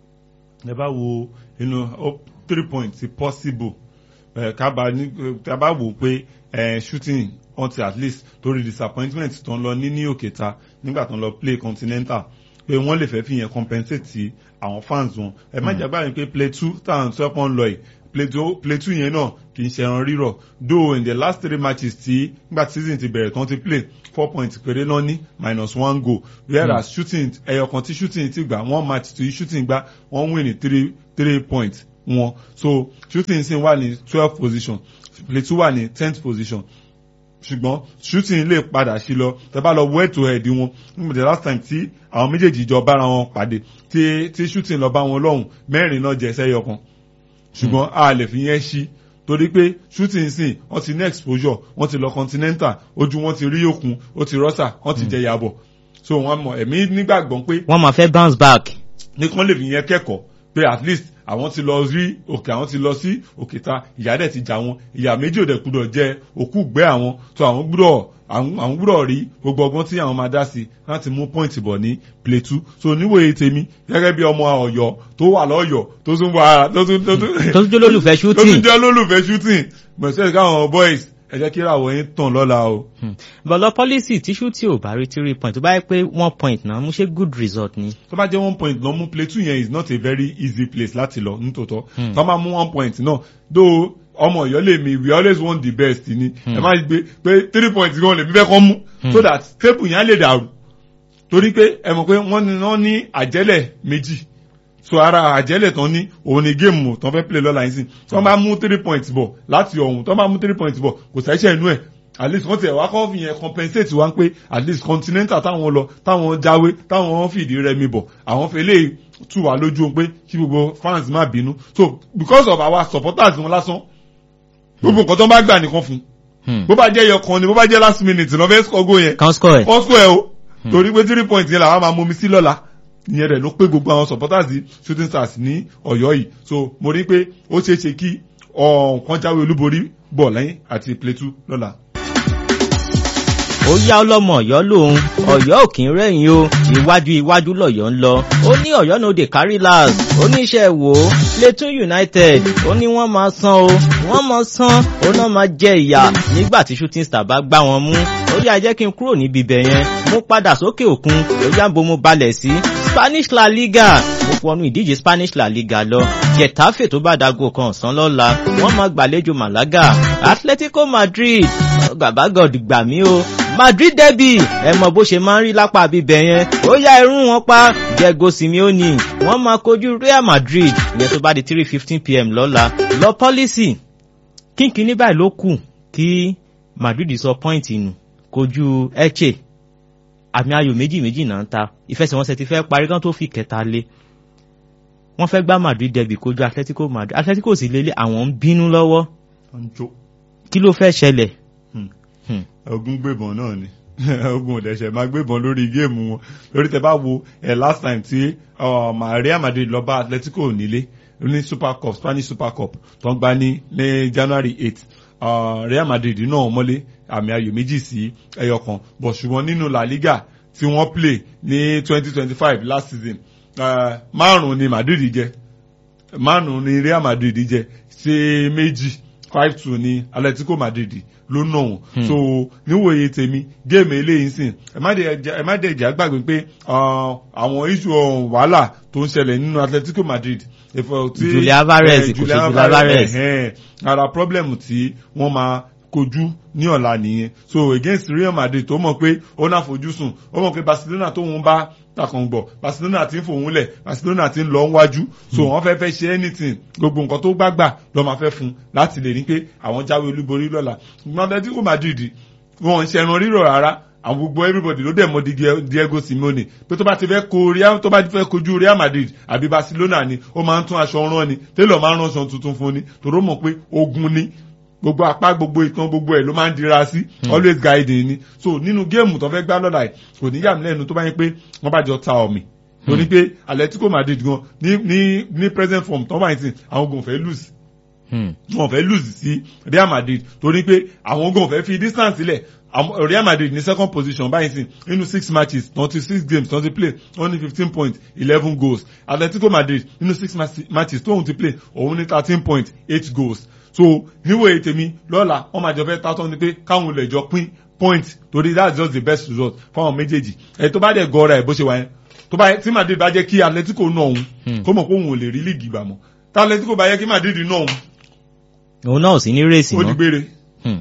ẹ bá wo inú oh, three points possible ẹ ká bá ní ká bá wò pé ẹ shooting until at least torí disappointment tó ń lọ ní ní òkèta nígbà tó ń lọ play continental pé wọ́n lè fẹ́ fi yẹn compensate àwọn fans wọn ẹ má jẹ́ báyìí pé play two táwọn tó ẹ̀pọ̀ ń lọ yìí play two play two yẹn náà kì í ṣe ẹran rírọ̀ though in the last three matches tí nígbà tí season ti bẹ̀rẹ̀ tán ti play four points péré náà ní minus one goal whereas shooting ẹyọ kan tí shooting ti gbà one match tí shooting gbà wọ́n win ní three three points wọn so shooting sì wà ní twelve position play two wà ní tenth position ṣùgbọ́n shooting lè padà sí lọ tẹ bá lọ wọ ètò ẹ̀dí wọn nígbà the last time tí àwọn méjèèjì jọ bára wọn pàdé tí tí shooting lọ bá wọn lọ́hùn mẹ́rin náà jẹ́ sẹ́yọ kan ṣùgbọ́n a lè fi yẹn ṣí torí pé shooting sìn wọ́n ti ní exposure wọ́n ti lọ continental ojú wọn ti rí òkun ó ti rọ́ṣà wọ́n ti jẹ yàbọ̀ so wọ́n mọ̀ ẹ̀mí nígbàgbọ́ pé wọ́n máa fẹ́ bounce back. ní kán lè fi yẹn kẹ́kọ̀ọ́ pé at least àwọn ti lọ rí òkè àwọn ti lọ sí òkè ta ìyá dẹ̀ ti jà wọn ìyá méjì òdẹ̀ gbúdọ̀ jẹ òkú gbẹ́ àwọn tó àwọn gbúdọ̀ àwọn gbúdọ̀ rí gbogbo ọgbọ́n tí àwọn máa dá sí láti mú pọ́ìntì bọ̀ ní play two so níwòye tèmi gẹ́gẹ́ bí ọmọ ọ̀yọ́ tó wà lọ́yọ̀ tó tún wà tó tún tó tún tó tún jẹ́ olólùfẹ́ tó tún shooting. jẹ́ olólùfẹ́ shooting mọ̀sẹ̀ káwọn boys ẹ jẹ́ kí ìràwọ̀ yín tàn lọ́la o. bọ̀lọ̀ policy tí shooting ò bá rí three point tó bá yẹ pé one point náà mú ṣe good result ni. tó bá jẹ́ one point lọ mú play two yẹn is not a very easy place láti lọ nítòótọ́ tó máa mú one point náà though ọmọ ìyọ́ lè mi we always want the best ni ẹ má gbé pé three points gan lè mi fẹ́ kọ́ mú so that table yẹn á lè dàrú torí pé ẹ mọ̀ pé wọ́n ní wọ́n ní àjẹ́lẹ̀ méjì so ara àjẹ́lẹ̀ tán ní òun ni géèmù tán fẹ́ play lọ́la yín sí tí wọ́n bá mú three points bọ̀ láti ọ̀hún tí wọ́n bá mú three points bọ̀ kò sẹ́sẹ̀ inú ẹ̀ at least wọ́n ti ẹ̀ wá kọ́ fi yẹn compensate wá pé at least continental táwọn lọ táwọn jáwé táwọn fìdí rẹmi bọ̀ àwọn fẹ́ lè tù wá lójú pé kí gbogbo fans má bínú so because of our supporters wọn lásán gbogbo nǹkan tó ń bá gbà nìkan fún bó bá jẹ́ ẹyọ kan ni bó bá jẹ́ last minute lọ́ fẹ́ score goal yẹn kan score ẹ̀. wọ́n score ẹ̀ o torí pé three points yẹn làwọn máa mú mi sí lọ́la ìyẹn rẹ̀ ló pé gbogbo àwọn supporters yìí shooting stars ní ọ̀yọ́ yìí so mo rí pé ó ṣeé ṣe kí ọ̀kan jáwé olúborí bọ̀ lẹ́yìn àti plateau lọ́la. ó yá ọlọ́mọ ọ̀yọ́ lòun ọ̀yọ́ ò kí ń rẹ̀yìn o iwájú iwájú lọ̀yọ́ ń lọ ó ní ọ̀yọ́ no dey carry last oníṣẹ́ wò ó Plateau United ó ní wọ́n máa san o wọ́n máa san ó náà máa jẹ ìyà nígbà tí shooting star bá gbá wọn mú ó yá jẹ́ kí n kúrò níbi ibẹ̀ yẹn mo padà sókè òkun ó yá bo mo balẹ̀ sí Spanish La Liga mo wọnú ìdíje Spanish La Liga lọ Getafe tó bá dago kan ọ̀sán lọ́la wọ́n máa gbàlejò Malaga Atletico Madrid gbàgbàgọ̀dì gbà mí o Madrid derby ẹ mọ bó ṣe máa ń rí lápá bíbẹ yẹn ó yá irun wọn pa Diego Simeone wọ́n máa kojú Real Madrid ìyẹn tó bá di three fifteen pm lọ́la lọ pọ́lísì kínkínní báyìí ló kù kí Madrid sọ pọ́ìntì nù kojú Elche àmì ayò méjì méjì náà ń ta ìfẹsẹ̀wọnsẹ̀ ti fẹ́ parí kan tó fi kẹta lé wọ́n fẹ́ gbá Madrid derby kojú Atletico Madrid Atletico sì lélẹ̀ àwọn ń bínú lọ́wọ́ ọjọ́ kí ló fẹ́ ṣẹlẹ̀ ogun gbébọn náà ni ogun òdẹ̀ṣẹ̀ máa gbébọn lórí géèmù wọn lórí tẹ bá wo ẹ last time tí Real Madrid lọ bá Atletico nílé ní Super Cup Spanish Super Cup tó ń gbá ní ní January eight Real Madrid náà mọ́lé àmì ayò méjì sí ẹyọ kan bọ̀ ṣùgbọ́n nínú La Liga tí wọ́n play ní twenty twenty five last season márùn-ún ni Madrid jẹ márùn-ún ni Real Madrid jẹ ṣe méjì five two ni Atletico Madrid ló nà wọn. so níwòye tèmi géèmù eléyìí sìn ẹ má dẹ̀ jẹ́ àgbàgbé pé àwọn iṣu wàhálà tó ń ṣẹlẹ̀ nínú Atletico Madrid. Julian Alvarez kò ṣe Julian Alvarez. ara problem tí wọ́n máa kojú ní ọ̀la nìyẹn so against Real Madrid tó mọ̀ pé ó náà fojú sùn ó mọ̀ pé Barcelona tó ń bá takàn gbọ̀ Barcelona ti ń fòun lẹ̀ Barcelona ti ń lọ wájú so wọ́n fẹ́ fẹ́ ṣe anything gbogbo nǹkan tó bá gbà lọ́ máa fẹ́ fún láti lè ní pé àwọn jáwé olúborí lọ́la ṣùgbọ́n Atletico Madrid wọn ń ṣẹran rírọ̀ rárá àwọn gbogbo everybody ló dẹ̀ mọ̀ di Diego Simeone pé tó bá ti fẹ́ ko Real tó bá ti fẹ́ kojú Real Madrid àbí Barcelona ni ó máa ń tún aṣọ rán ni Taylor máa ń rán aṣọ tuntun fún ni tòró mọ̀ pé ogun ni gbogbo apá gbogbo ìtàn gbogbo ẹ̀ ló máa ń dira sí always guiding ni so nínú géèmù tó fẹ́ gbá lọ́la ẹ̀ kò ní yàmì lẹ́nu tó bá yẹ pé wọ́n bá jọ ta ọ̀mì torí pé Atletico Madrid gan ní ní ní present form tó bá yẹn sìn àwọn ogun fẹ́ lose wọn fẹ́ lose sí Real Madrid torí pé àwọn ogun fẹ́ fi distance sílẹ̀ Am- Real Madrid ní second position báyìí sí nínú six matches twenty six games twenty play only fifteen points eleven goals Atletico Madrid nínú six match- matches tóun ti play òun ní thirteen points eight goals so níwèé tèmi lọ́la wọ́n máa jọ fẹ́ tátọ́ ni pé káwọn olè jọ pín point torí that's just the best result fáwọn méjèèjì ẹ̀ tó bá dẹ̀ gọ́ra ẹ̀ bó ṣe wà yẹn tó bá tí Madrid bá jẹ́ kí Atletico náà òun Hmm. kó mọ̀ pé òun ò lè rí líìgì gbà mọ́ tá Atletico bá yẹ kí Madrid náà òun òun náà ò sí ní rèsì ó di mọ́. gbére. Hmm.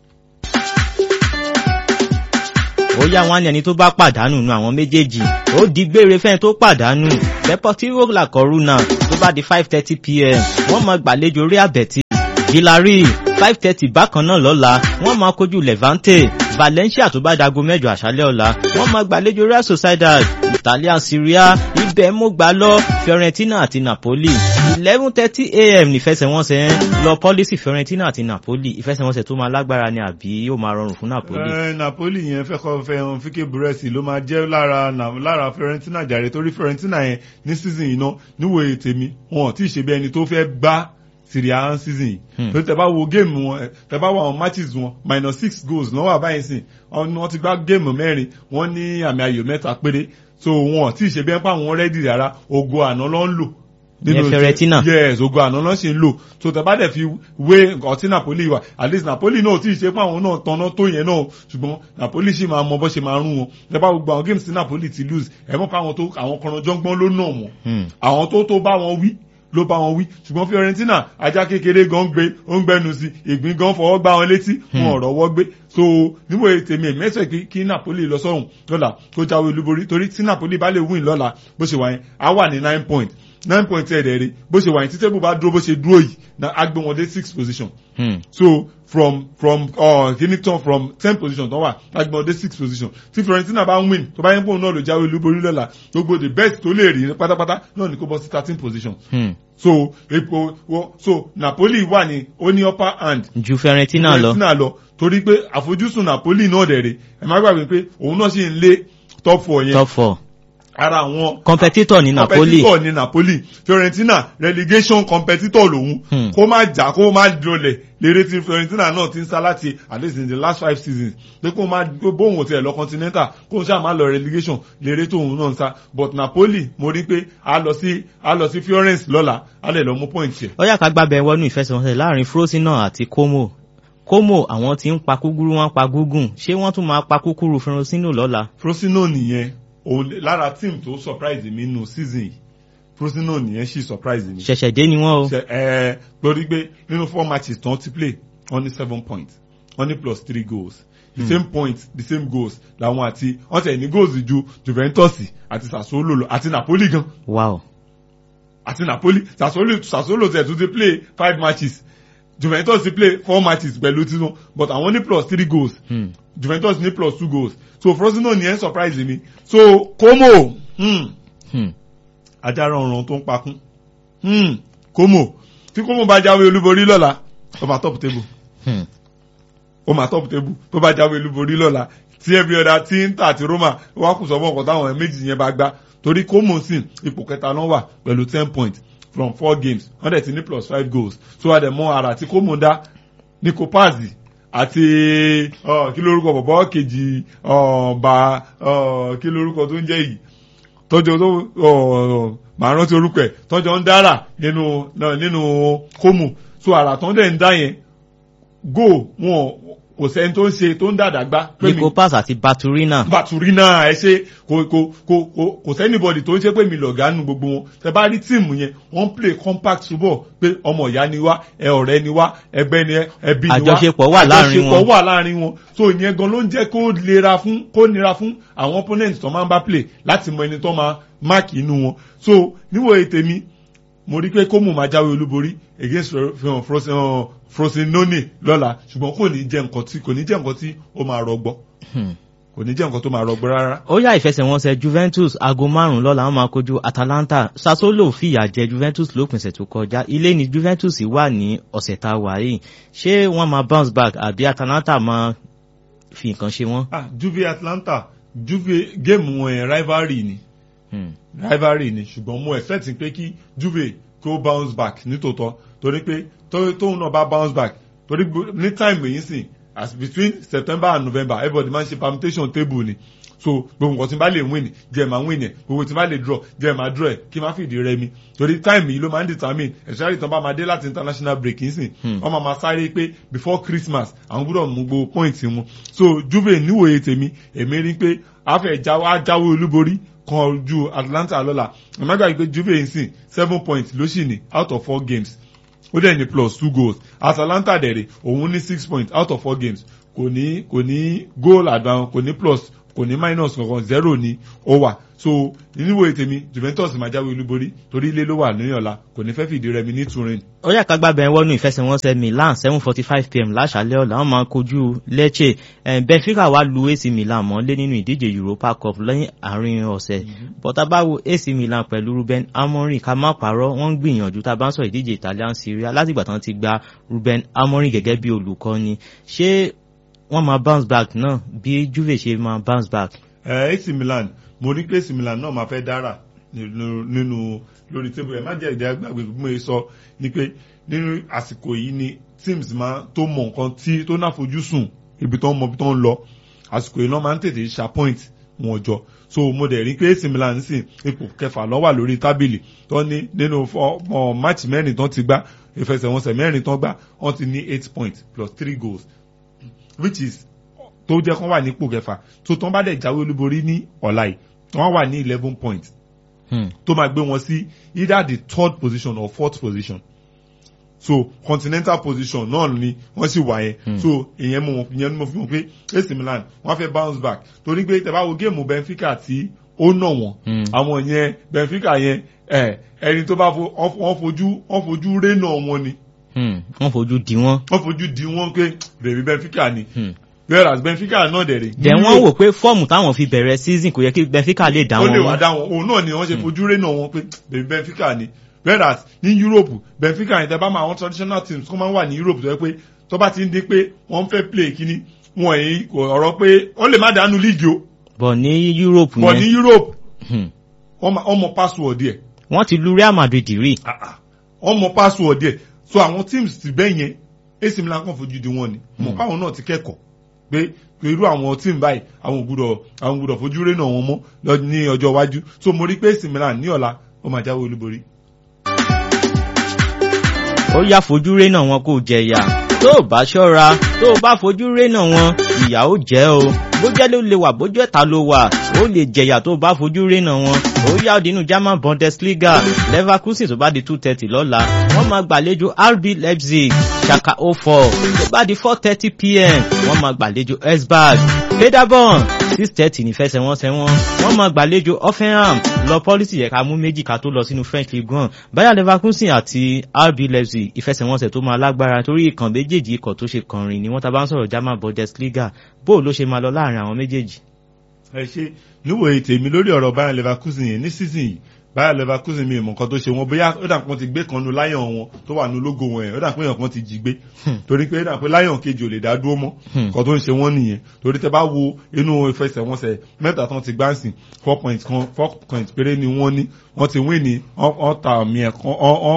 ó yá wọn ní ẹni tó bá pàdánù nu àwọn méjèèjì ó di gbére fẹ́ni tó pàdánù Deportivo La Coruna tó bá di five thirty pm wọ́n máa gbàlejò Real Betis Villarreal five thirty bákan náà lọ́la wọ́n máa kojú Levante Valencia tó bá dago mẹ́jọ àṣálẹ́ ọ̀la wọ́n máa gbàlejò Real Sociedad Italian Serie A ibẹ̀ mo gbà lọ Fiorentina àti Napoli eleven thirty am nífẹsẹ̀wọnsẹ̀ lọ pọ́lísì Fiorentina àti Napoli ìfẹsẹ̀wọnsẹ̀ tó máa lágbára ni àbí ó máa rọrùn fún Napoli. Eh, Napoli yẹn fẹ́ kọ́ fẹ́ hàn fíkẹ́ búrẹ́sì ló máa jẹ́ lára na- lára Fiorentina jàre torí Fiorentina yẹn ní season yìí náà níwòye tèmi wọn ò tí ì ṣe bí ẹni tó fẹ́ gbá Serie A season yìí Hmm. torí tẹ bá wo géèmù wọn eh, tẹ bá wo àwọn matches wọn minus six goals náà wà báyìí sìn wọn wọn ti gbá géèmù mẹ́rin wọ́n ní àmì ayò mẹ́ta péré so wọn ò tí ì ṣe bí ẹni pé àwọn rẹ́dì rárá ogo àná ló ń lò Ìyẹn Fiorentina. yes ogo àná ló ṣe ń lò so tẹ bá dẹ̀ fi wé nǹkan tí Napoli wà at least Napoli náà tí ì ṣe pé àwọn náà tanná tó yẹn náà ṣùgbọ́n Napoli ṣì máa mọ bó ṣe máa rún wọn tẹ bá gbogbo àwọn games tí Napoli ti lose ẹ mọ̀ pé àwọn tó àwọn kọ̀rọ̀jọ́gbọ́n ló nà wọ́n Hmm. àwọn tó tó bá wọn wí ló bá wọn wí ṣùgbọ́n Fiorentina ajá kékeré gan gbé ó ń gbẹnu sí ìgbín gan fọwọ́ gbá wọn létí wọn ọ̀rọ̀ wọ́ gbé so níwò tèmi mẹ́sẹ̀ kí kí Napoli lọ sọ́run lọ́la kó jáwé olúborí torí tí Napoli bá lè win lọ́la bó ṣe wà yẹn á wà ní nine point nine point ẹ̀ dẹ̀ rí bó ṣe wà yẹn tí tébù bá dúró bó ṣe dúró yìí na á gbé wọn dé six position Hmm. so from from uh, Guinea from ten position tó wà agbọn dé six position tí Fiorentina bá ń win tó bá yẹn pòun náà ló jáwé olúborí lọ́la gbogbo the best tó lè rí pátápátá náà ní kó bọ́ sí thirteen position Hmm. so epo wo so Napoli wà ní ó ní upper hand ju Fiorentina lọ. Fiorentina lọ torí pé àfojúsùn Napoli náà dẹ̀ rè ẹ má gbàgbé pé òun náà sì ń lé top four yẹn top four ara àwọn competitor ní Napoli. competitor ní Napoli Fiorentina relegation competitor lòun Hmm. kó má jà kó má dọlẹ̀ lérè tí Fiorentina náà ti ń sá láti at least in the last five seasons pé kó má pé bóun ò tiẹ̀ lọ continental kó n ṣáà má lọ relegation lérè tóun náà ń sá but Napoli mo rí pé a lọ sí a lọ sí Florence lọ́la a lè lọ mú point yẹ. ó yá ká gbábẹ́ wọnú ìfẹsẹ̀wọnsẹ̀ láàrin Frosinone àti Como Como àwọn tí ń pa kúkúrú wọn pa gúgùn ṣé wọ́n tún máa pa kúkúrú Frosinone lọ́la. Frosinone nìyẹn òun lára team tó surprise mi nù season yìí Frosinone nìyẹn sì surprise mi. ṣẹ̀ṣẹ̀ dé ni wọ́n o. ṣe ẹ lórí pé nínú four matches tán ti play wọ́n ní seven points wọ́n ní plus three goals the same points the same goals làwọn àti wọ́n tẹ̀ ní goals ju Juventus àti Sassuolo lọ àti Napoli gan wow àti Napoli Sassuolo Sassuolo tẹ̀ tún ti play five matches Juventus ti play four matches pẹ̀lú tiwọn but àwọn ní plus three goals hmm. Juventus ní plus two goals so Frosinone ní ẹ̀ surprise mi so Como hmm, Hmm. ajára ọ̀ràn tó ń pakún hmm, Como tí Como bá jáwé olúborí lọ́la ó máa top table Hmm. ó máa top table tó bá jáwé olúborí lọ́la tí every other tí Inter àti Roma wá kù sọ́mọ́ ọ̀kan táwọn méjì yẹn bá gbá torí Como sì ipò kẹta náà wà pẹ̀lú ten points from four games wọ́n dẹ̀ ti ní plus five goals so wà dẹ̀ mọ́ ara tí Como dá ní Kopazi àti ọ, kí lórúkọ bọ̀bọ̀ kejì ọ, bá ọ, kí lórúkọ tó ń jẹ́ yìí tọ́jọ́ tó ọ, màá rántí orúkọ ẹ̀ tọ́jọ́ ń dára nínú náà nínú Como so àrà tán dẹ̀ ń dá yẹn go wọn kò sẹ́ni tó ń ṣe tó ń dàdà gbá pé mi Nicopas àti Baturina. Baturina ẹ ṣe kò kò kò kò kò sẹ́nibọ̀dì tó ń ṣe pé mi lọ̀gá nu gbogbo wọn tẹ bá rí tíìmù yẹn wọ́n play compact football pé ọmọ ìyá ni wá ẹ ọ̀rẹ́ ni wá ẹgbẹ́ ni ẹ ẹbí ni wá Àjọṣepọ̀ wà láàrin wọn. àjọṣepọ̀ wà láàrin wọn so ìyẹn gan ló ń jẹ́ kó lera fún kó nira fún àwọn opponent tó máa ń bá play láti mọ ẹni tó máa máàkì inú wọn so níwòye tèmi mo rí pé kómù máa jáwé olúborí against Fro- Fro- Fro- Frosinone lọ́la ṣùgbọ́n kò ní jẹ́ nǹkan tí kò ní jẹ́ nǹkan tí ó máa rọgbọ Hmm. kò ní jẹ́ nǹkan tó máa rọgbọ rárá. ó yá ìfẹsẹ̀wọnsẹ̀ Juventus aago márùn-ún lọ́la wọ́n máa kojú Atalanta Sassuolo fìyà jẹ Juventus lópinṣẹ̀ tó kọjá ilé ni Juventus wà ní ọ̀sẹ̀ tá a wà yìí ṣé wọ́n máa bounce back àbí Atalanta máa fi nǹkan ṣe wọ́n. ah Juve Atlanta Juve géèmù wọn yẹn rivalry ni Hmm. rivalry ni ṣùgbọ́n mo expect pé kí Juve kó bounce back nítòótọ́ torí pé tó- tóun náà bá bounce back torí gbo- ní time èyí sìn as between september and november everybody máa ń ṣe permutation table ni so gbogbo nǹkan tí n bá lè win jẹ́ máa win ẹ̀ gbogbo tí n bá lè draw jẹ́ máa draw ẹ̀ kí n má fìdí rẹmi torí time yìí ló máa ń determine especially tán bá máa dé láti international break nsìn wọ́n máa máa sáré pé before christmas àwọn gbọ́dọ̀ mú gbogbo point wọn so juve níwòye tèmi èmi rí pé afẹ́ jáwé olúborí kan ju atlanta lọ́la àmọ́gbà pé juve nsìn seven points ló sì ní out of four games ó dẹ̀ ní plus two goals atalanta dẹ̀rẹ̀ òun ní six points out of four games kò ní kò ní goal advance kò ní plus kò ní minus kankan zero ní ó wà so níwò ètèmi juventus máa jáwé olúborí torí ilé ló wà ní ọ̀la kò ní fẹ́ fìdí rẹmi ní turin. ó yà ká gbábẹ́ wọnú ìfẹsẹ̀wọnsẹ̀ milan seven forty five pm láṣálẹ́ ọ̀la wọ́n máa kojú lecce benfica wá lu ac milan mọ́lé nínú ìdíje europa cup lẹ́yìn àárín ọ̀sẹ̀ bọ́tà báwo ac milan pẹ̀lú ruben amorin ká má parọ́ wọ́n ń gbìyànjú tá a bá ń sọ ìdíje italian serie látìgbà tán ti gba ruben amorin gẹ́gẹ́ bí olùkọ́ni ṣé wọ́n máa bounce back náà bí juve ṣe máa bounce back. ẹ ac milan mo ní pé ac milan náà máa fẹ́ dára nínú lórí tébù ẹ má jẹ́ ìdí àgbàgbé bí mo ṣe sọ ni pé nínú àsìkò yìí ni teams máa tó mọ nǹkan tí tó náà fojú sùn ibi tó ń mọ ibi tó ń lọ àsìkò yìí náà máa ń tètè ṣa point wọn jọ so mo dẹ̀ rí pé ac milan sì ipò kẹfà ló wà lórí tábìlì tó ní nínú máàcì mẹ́rin tó ti gbá ìfẹsẹ̀wọnsẹ̀ mẹ́rin tó gbá wọ́n ti ní eight points plus three goals which is tó jẹ́ kán wà nípò kẹfà tó tán bá dẹ̀ jáwé olúborí ní ọ̀la yìí wọ́n wà ní eleven points tó máa gbé wọn sí either the third position or fourth position so continental position náà ni wọ́n sì wà yẹn so ìyẹn mo ìyẹn ni mo fi mọ̀ pé AC Milan wọ́n fẹ́ bounce back torí pé tẹ́ bá wo géèmù Benfica tí ó nà wọ́n àwọn yẹn Benfica yẹn ẹni tó bá wọ́n fojú wọ́n fojú rénà wọn ni wọ́n fojú di wọ́n. wọ́n fojú di wọ́n pé bèbí Benfica ni. whereas Benfica náà dẹ̀ rè. dẹ̀ wọ́n wò pé fọ́ọ̀mù táwọn fi bẹ̀rẹ̀ season kò yẹ kí Benfica lè dá wọn. ó lè wá dá wọn òun náà ni wọ́n ṣe fojú rẹ̀ náà wọn pé bèbí Benfica ni. whereas ní Europe Benfica yẹn tẹ́ bá máa àwọn traditional teams kó máa ń wà ní Europe tó yẹ pé tó bá ti ń di pé wọ́n fẹ́ play kíní wọn èyí ọ̀rọ̀ pé wọ́n lè má dánú league o. bọ̀ ní Europe yẹn. bọ̀ ní Europe wọ́n mọ password yẹ. wọ́n ti lu Real Madrid rí. wọ́n mọ password yẹ so àwọn teams ti bẹ́ẹ̀ yẹn AC Milan kàn fojú di wọn ni mọ̀ káwọn náà ti kẹ́kọ̀ọ́ pé irú àwọn team báyìí àwọn gbúdọ̀ àwọn gbúdọ̀ fojú rẹ̀ náà wọn mọ́ ní ọjọ́ iwájú so mo rí pé AC Milan ní ọ̀la ó máa jáwé olúborí. ó yá fojú rẹ̀ náà wọn kò jẹ̀yà tó o bá ṣọ́ra tó o bá fojú rẹ̀ náà wọn ìyà ó jẹ́ o bójẹ́ ló lè wà bójú ẹ̀ta ló wà ó lè jẹ̀yà tó o bá fojú rẹ̀ náà wọn ó yá òdinú German Bundesliga Leverkusen tó bá di two thirty lọ́la wọ́n máa gbàlejò RB Leipzig Schalke 04 tó bá di four thirty pm wọ́n máa gbàlejò Esbjerg Paderborn six thirty nífẹsẹ̀wọnsẹ̀ wọn wọ́n máa gbàlejò Hoffenheim lọ pọ́lísì yẹ ká mú méjì ká tó lọ sínú French Ligue 1 Bayer Leverkusen àti RB Leipzig ìfẹsẹ̀wọnsẹ̀ tó máa lágbára torí ìkàn méjèèjì ikọ̀ tó ṣe kànrin ni wọ́n ta bá ń sọ̀rọ̀ German Bundesliga bó ló ṣe máa lọ láàrin àwọn méjèèjì. ẹ ṣe níwòye tèmi lórí ọ̀rọ̀ Bayer Leverkusen yẹn ní season yìí Bayer Leverkusen mi ìmọ̀ nǹkan tó ṣe wọn bóyá ó dà pé wọ́n ti gbé kan nu láyọ̀n wọn tó wà ní ológo wọn yẹn ó dà pé èèyàn kan ti jí gbé torí pé ó dà pé láyọ̀n kejì ò lè dá dúró mọ́ nǹkan tó ń ṣe wọ́n nìyẹn torí tẹ bá wo inú ìfẹsẹ̀wọnsẹ̀ mẹ́ta tán ti gbáǹsì four points kan four points péré ni wọ́n ní wọ́n ti win ní wọ́n ta àmì ẹ̀ kan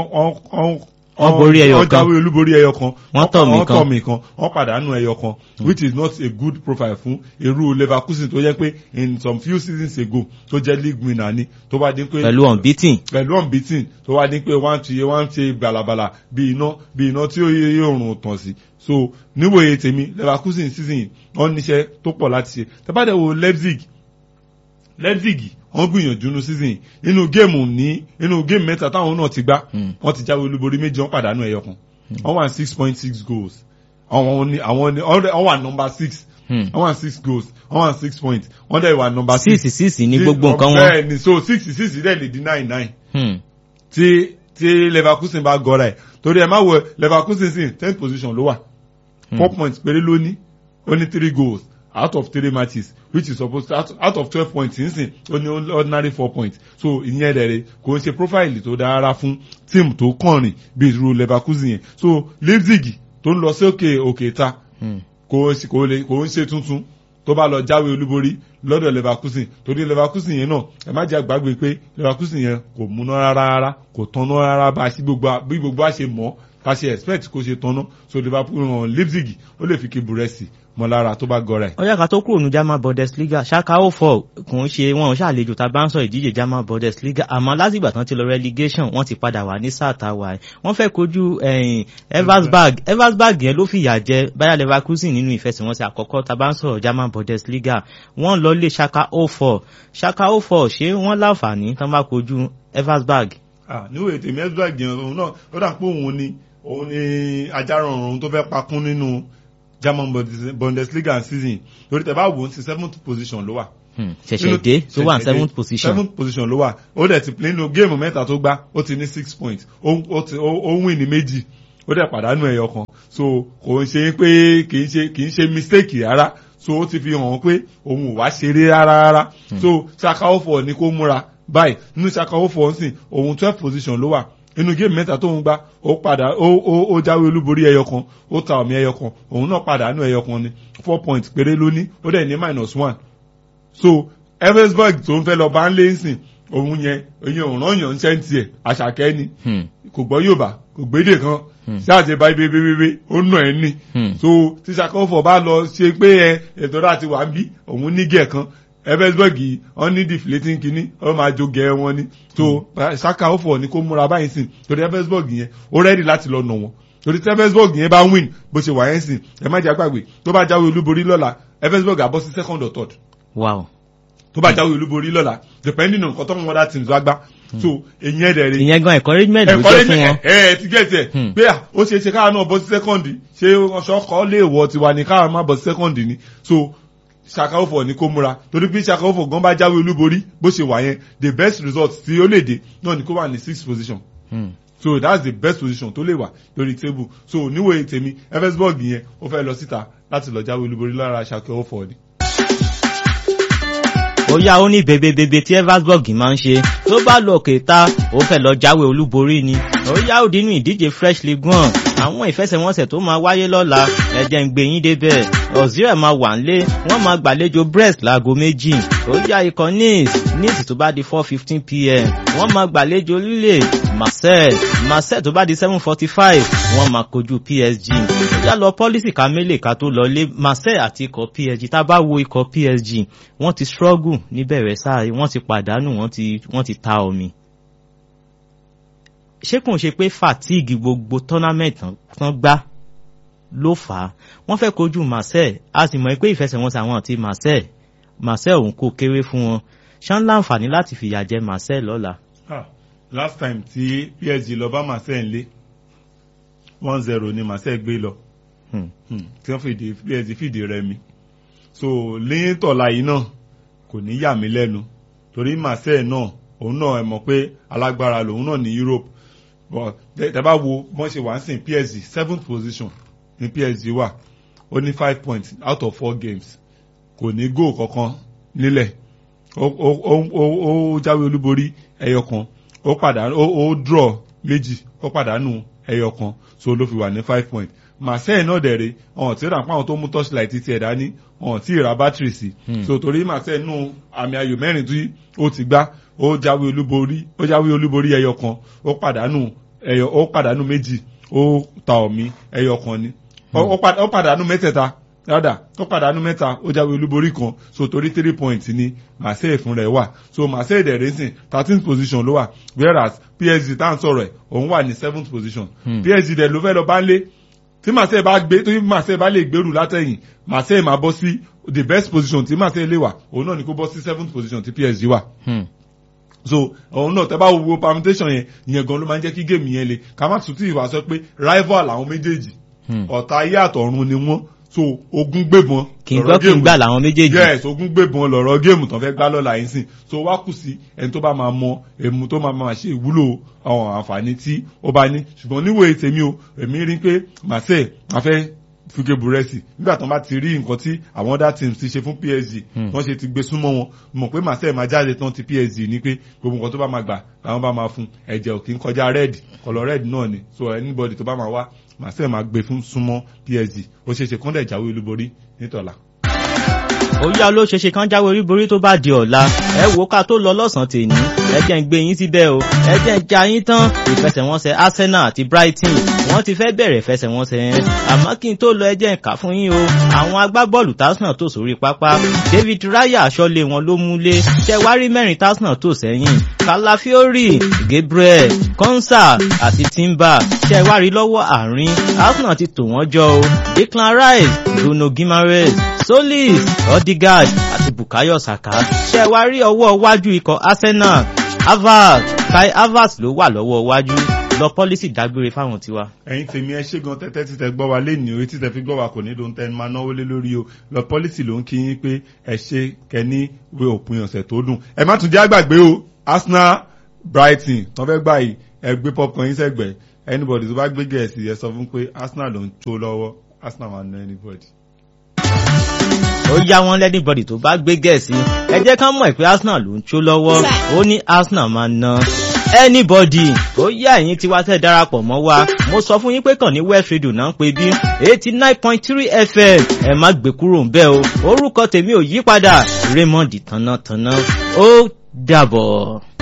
wọ́n borí ẹyọ wọ́n kan jáwé olúborí ẹyọ kan Wọ́n tọ̀ mí wọ́n kan. tọ̀ mí kan wọ́n pàdánù ẹyọ kan which is not a good profile fún irú Leverkusen tó jẹ́ pé in some few seasons ago tó jẹ́ league winner ni tó bá dín pé pẹ̀lú unbeaten pẹ̀lú unbeaten tó wá dín pé wọ́n ti wọ́n ti balabala bí iná bí iná tí ó yé òrùn tàn sí so níwòye tèmi Leverkusen season yìí wọ́n níṣẹ́ tó pọ̀ láti ṣe tẹ́bàdẹ̀ wo Leipzig Leipzig wọ́n gbìyànjú inú season yìí inú géèmù ní inú géèmù mẹ́ta táwọn náà ti gbá Mm. wọ́n ti jáwé olúborí méjì wọ́n pàdánù ẹyọ kan wọ́n wà six point six goals àwọn ní àwọn ní wọ́n wà number six Hmm. wọ́n wà six goals wọ́n wà six points wọ́n dẹ̀ wà number six. six six ní gbogbo nǹkan wọn. bẹ́ẹ̀ ni so six six dẹ̀ lè di nine nine Hmm. tí tí Leverkusen bá gọ́ra ẹ̀ torí ẹ̀ má wọ Leverkusen sí tenth position ló wà four points péré ló ní ó ní three goals out of three matches which is supposed to out, out of twelve points nísìn ó ní ordinary four points so ìyẹn rẹ̀ kò ń ṣe profile tó dára fún team tó kànrìn bí irú Leverkusen yẹn so Leipzig tó ń lọ sí òkè òkè ta Hmm. kò sí- kò lè kò ń ṣe tuntun tó bá lọ jáwé olúborí lọ́dọ̀ Leverkusen torí Leverkusen yẹn náà ẹ má jẹ́ àgbàgbé pé Leverkusen yẹn kò múná rárá rárá kò tanná rárá bá a sí gbogbo a- bí gbogbo a ṣe mọ̀ ká ṣe expect kó ṣe tanná so liverpool hàn leipzig ó lè fi kí búrẹ́sì mọ́ lára tó bá gọra ẹ̀. ó yá ká tó kúrò ní german bundesliga ṣáká ó fọ kò ń ṣe wọn ò ṣàlejò tá a bá ń sọ ìdíje german bundesliga àmọ́ látìgbà tán ti lọ relegation wọ́n ti padà wà ní sáà tá a wà ẹ̀ wọ́n fẹ́ kojú eversberg eversberg yẹn ló fìyà jẹ bayer leverkusen nínú ìfẹsẹ̀wọnsẹ̀ àkọ́kọ́ tá a bá ń sọ̀rọ̀ german bundesliga wọ́n lọ lé ṣáká ó fọ ṣáká ó fọ ṣé wọ́n láǹfààní tán bá kojú eversberg. níwèé tèmi eversberg yẹn òun náà ó dà pé òun ni òun ni ajárànrun tó fẹ́ pakún nínú german bundesliga season lórí tẹ bá wò ó sí seventh position ló wà. ṣẹ̀ṣẹ̀ dé tó wà seventh position. seventh position ló wà ó dẹ̀ ti nínú géèmù mẹ́ta tó gbá ó ti ní six points ó win ní méjì ó dẹ̀ pàdánù ẹyọ kan so kò ń ṣe pé kì í ṣe kì í ṣe mistake rárá so ó ti fi hàn pé òun ò wá ṣeré rárá rárá so ṣakaofo ni kó múra báyìí nínú ṣakaofo nsìn òun twelve position ló wà inú géèmù mẹ́ta tó ń gbá ó padà ó ó ó jáwé olúborí ẹyọ kan ó ta ọ̀mí ẹyọ kan òun náà pàdánù ẹyọ kan ni four points péré ló ní ó dẹ̀ ní minus one so eversberg tó ń fẹ́ lọ bá ń lé nsìn òun yẹn òun yẹn òun yàn ń sẹ́ńtì ẹ̀ àṣàkẹ́ ni kò gbọ́ yorùbá kò gbédè kan ṣáàtì báyìí bébébébé ó nà ẹ́ ní so tí ṣàkófò bá lọ ṣe pé ẹ ètò láti wà ń bí òun nígẹ̀ kan eversberg yìí wọ́n ní deflating kínní wọ́n máa jó gẹ̀ wọn ni so ṣàkófò ni kó múra báyìí sìn torí eversberg yẹn ó rẹ́dì láti lọ nà wọ́n torí tí eversberg yẹn bá win bó ṣe wà yẹn sìn ẹ má jẹ́ àgbàgbé tó bá jáwé olúborí lọ́la eversberg àbọ̀ sí second or third wow tó bá jáwé olúborí lọ́la depending on nǹkan tó ń wọ́n dá teams wá gbá so èyí ẹ̀ dẹ̀ rí. ìyẹn gan encouragement ló jẹ́ fún wọn. ẹ ẹ ti gẹ̀ẹ́sì ẹ̀ pé à ó ṣe é ṣe káwa náà bọ́ sí sẹ́kọ̀ndì ṣé ọ̀ṣọ́kọ́ lè wọ tiwa ni káwa má bọ́ sí sẹ́kọ̀ndì ni so ṣàkàwọ́fọ̀ ni kó múra torí bí ṣàkàwọ́fọ̀ gan bá jáwé olúborí bó ṣe wà yẹn the best result tí ó lè dé náà ni kó wà ní sixth position. Hmm so that's the best position tó lè wà lórí table so níwòye tèmi eversburg yẹn ó fẹ́ lọ síta láti lọ jáwé olúborí lára ṣàkẹ́ ọ̀fọ̀ ni ó yá ó ní bèbèbèbè tí eversburg máa ń ṣe tó bá lọ kẹta ó fẹ́ lọ jáwé olúborí ni ó yá ó dínú ìdíje fresh league one àwọn ìfẹsẹ̀wọnsẹ̀ tó máa wáyé lọ́la ẹ̀jẹ̀ ń gbé yín débẹ̀ ọ̀zírẹ̀ máa wà nílé wọ́n máa gbàlejò brest láago méjì ó yá ikọ̀ nice nice tó bá di four fifteen pm wọ́n máa gbàlejò lílè marseille marseille tó bá di seven forty five wọ́n máa kojú psg ó yá lọ pọ́lísì ká mélèé ká tó lọlé marseille àti ikọ̀ psg tá a bá wo ikọ̀ psg wọ́n ti struggle níbẹ̀rẹ̀ sáà wọ́n ti pàdánù wọ́n ti wọ́n ti ta omi ṣé kò ń ṣe pé fatigue gbogbo tournament tán gbá ló fà á wọ́n fẹ́ kojú marseille a sì mọ̀ pé ìfẹsẹ̀wọnsẹ̀ àwọn àti marseille marseille òun kò kéré fún wọn ṣán láǹfààní láti fìyà jẹ marseille lọ́la. last time tí psg lọ bá marseille ń lé one zero ni marseille gbé lọ tí wọ́n fìdí psg fìdí rẹmi so lẹ́yìn tọ̀la yìí náà kò ní yà mí lẹ́nu torí marseille náà òun náà ẹ mọ̀ pé alágbára lòun náà ní europe but tẹ bá wo wọ́n ṣe wá ń sìn psg seventh position ní psg wà ó ní five points out of four games kò ní goal kankan nílẹ̀ ó jáwé olúborí ẹyọ kan ó pàdánù ó draw méjì ó pàdánù ẹyọ kan so ló fi wà ní five points marseille náà dẹ̀rẹ̀ ọ̀hún tí ó rà pàwọn tó mú torchlight ti tiẹ̀ dání ọ̀hún tí ì ra battery sí so torí marseille nù àmì ayò mẹ́rin tí ó ti gbá ó jáwé olúborí ó jáwé olúborí ẹyọ kan ó pàdánù ẹyọ ó pàdánù méjì ó ta ọ̀mí ẹyọ kan ni ó pàdánù mẹ́tẹ̀ẹ̀ta rádà ó pàdánù mẹ́ta ó jáwé olúborí kan so torí three points ni marseille fún rẹ̀ wà so marseille dẹ̀rẹ̀ sìn thirteenth position ló wà whereas psg tá à ń sọ̀rọ̀ ẹ̀ òun wà ní seventh position hmm. psg dẹ̀ ló fẹ́ lọ bá ń lé tí marseille bá gbé tí marseille bá lè gbèrú látẹ̀yìn marseille máa bọ́ sí the best position tí marseille lè wà òun náà ni kó bọ́ sí seventh position tí psg wà. Hmm so òun náà tẹ bá wo permutation yẹn ìyẹn gan ló máa ń jẹ́ kí géèmù yẹn le ká má tún tí ìwà sọ pé rival àwọn méjèèjì ọ̀tá ayé àtọ̀run ni wọ́n so ogun gbébọn kì í gbọ́ kì í gbà làwọn méjèèjì yes ogun gbébọn lọ̀rọ̀ géèmù tán fẹ́ gbá lọ́la yín sìn so wá kù sí ẹni tó bá máa mọ èmu tó máa máa ṣe ìwúlò àwọn àǹfààní tí ó bá ní ṣùgbọ́n níwèé tèmi o èmi rí pé marseille afẹ́ fúge búrẹ́sì nígbà tán bá ti rí nǹkan tí àwọn other teams ti ṣe fún psg wọ́n ṣe ti gbé súnmọ́ wọn mọ̀ pé marseille máa jáde tán ti psg ní pé gbogbo nǹkan tó bá máa gbà làwọn bá máa fún ẹ̀jẹ̀ ò kì í kọjá red kọlọ red náà ni so anybody tó bá máa wá marseille máa gbé fún súnmọ́ psg ó ṣeé ṣe kọ́ńdà ìjáwé olúborí nítọ̀la. ó yá ló ṣeṣe kán jáwé oríborí tó bá di ọ̀la ẹ wò ká tó lọ lọ́sàn-án tèní ẹ jẹ́ ń gbé yín síbẹ̀ o ẹ jẹ́ ń ja yín tán ìfẹsẹ̀wọnsẹ̀ Arsenal àti Brighton wọ́n ti fẹ́ bẹ̀rẹ̀ ìfẹsẹ̀wọnsẹ̀ yẹn àmọ́ kí n tó lọ ẹ jẹ́ ń kà fún yín o àwọn agbábọ́ọ̀lù Arsenal tó sórí pápá David Raya aṣọ́lé wọn ló múlé ṣẹwárí mẹ́rin Arsenal tó sẹ́yìn Calafiori Gabriel Konsa àti Timber ṣẹwárí lọ́wọ́ àárín Arsenal ti tò wọ́n jọ o Declan Rice Bruno Guimaraes Solis Odegaard àti Bukayo Saka ṣẹwárí ọwọ́ iwájú ikọ̀ Arsenal Havertz Kai Havertz ló wà lọ́wọ́ iwájú lọ pọ́lísì dágbére fáwọn tiwa. ẹ̀yin tèmi ẹ ṣé gan tẹ́tẹ́ títẹ gbọ́ wa léèní o etí tẹ fi gbọ́ wa kò ní lóun tẹ́ máa náwó lé lórí o lọ pọ́lísì ló ń kí yín pé ẹ ṣe kẹ́ní wé òpin ọ̀sẹ̀ tó dùn. ẹ má tún jẹ́ àgbàgbé o Arsenal Brighton tó fẹ́ gbà yìí ẹ gbé popcorn yín sẹ́gbẹ̀ẹ́ anybody tó bá gbé gẹ̀ẹ́sì ẹ sọ fún pé Arsenal ló ń tó lọ́wọ́ Arsenal máa ná anybody ó yá wọn lẹ́nìbọ̀dì tó bá gbé gẹ̀ẹ́sì ẹ jẹ́ ká mọ̀ pé Arsenal ló ń tó lọ́wọ́ ó ní Arsenal máa ná anybody ó yá ẹ̀yin tí wá tẹ̀ darapọ̀ mọ́ wa mo sọ fún yín pé kàn ní West Radio náà ń pè bí eighty nine point three FM ẹ má gbé kúrò ń bẹ̀ o orúkọ tèmi ò yí padà Raymond Tánátáná ó dàbọ̀.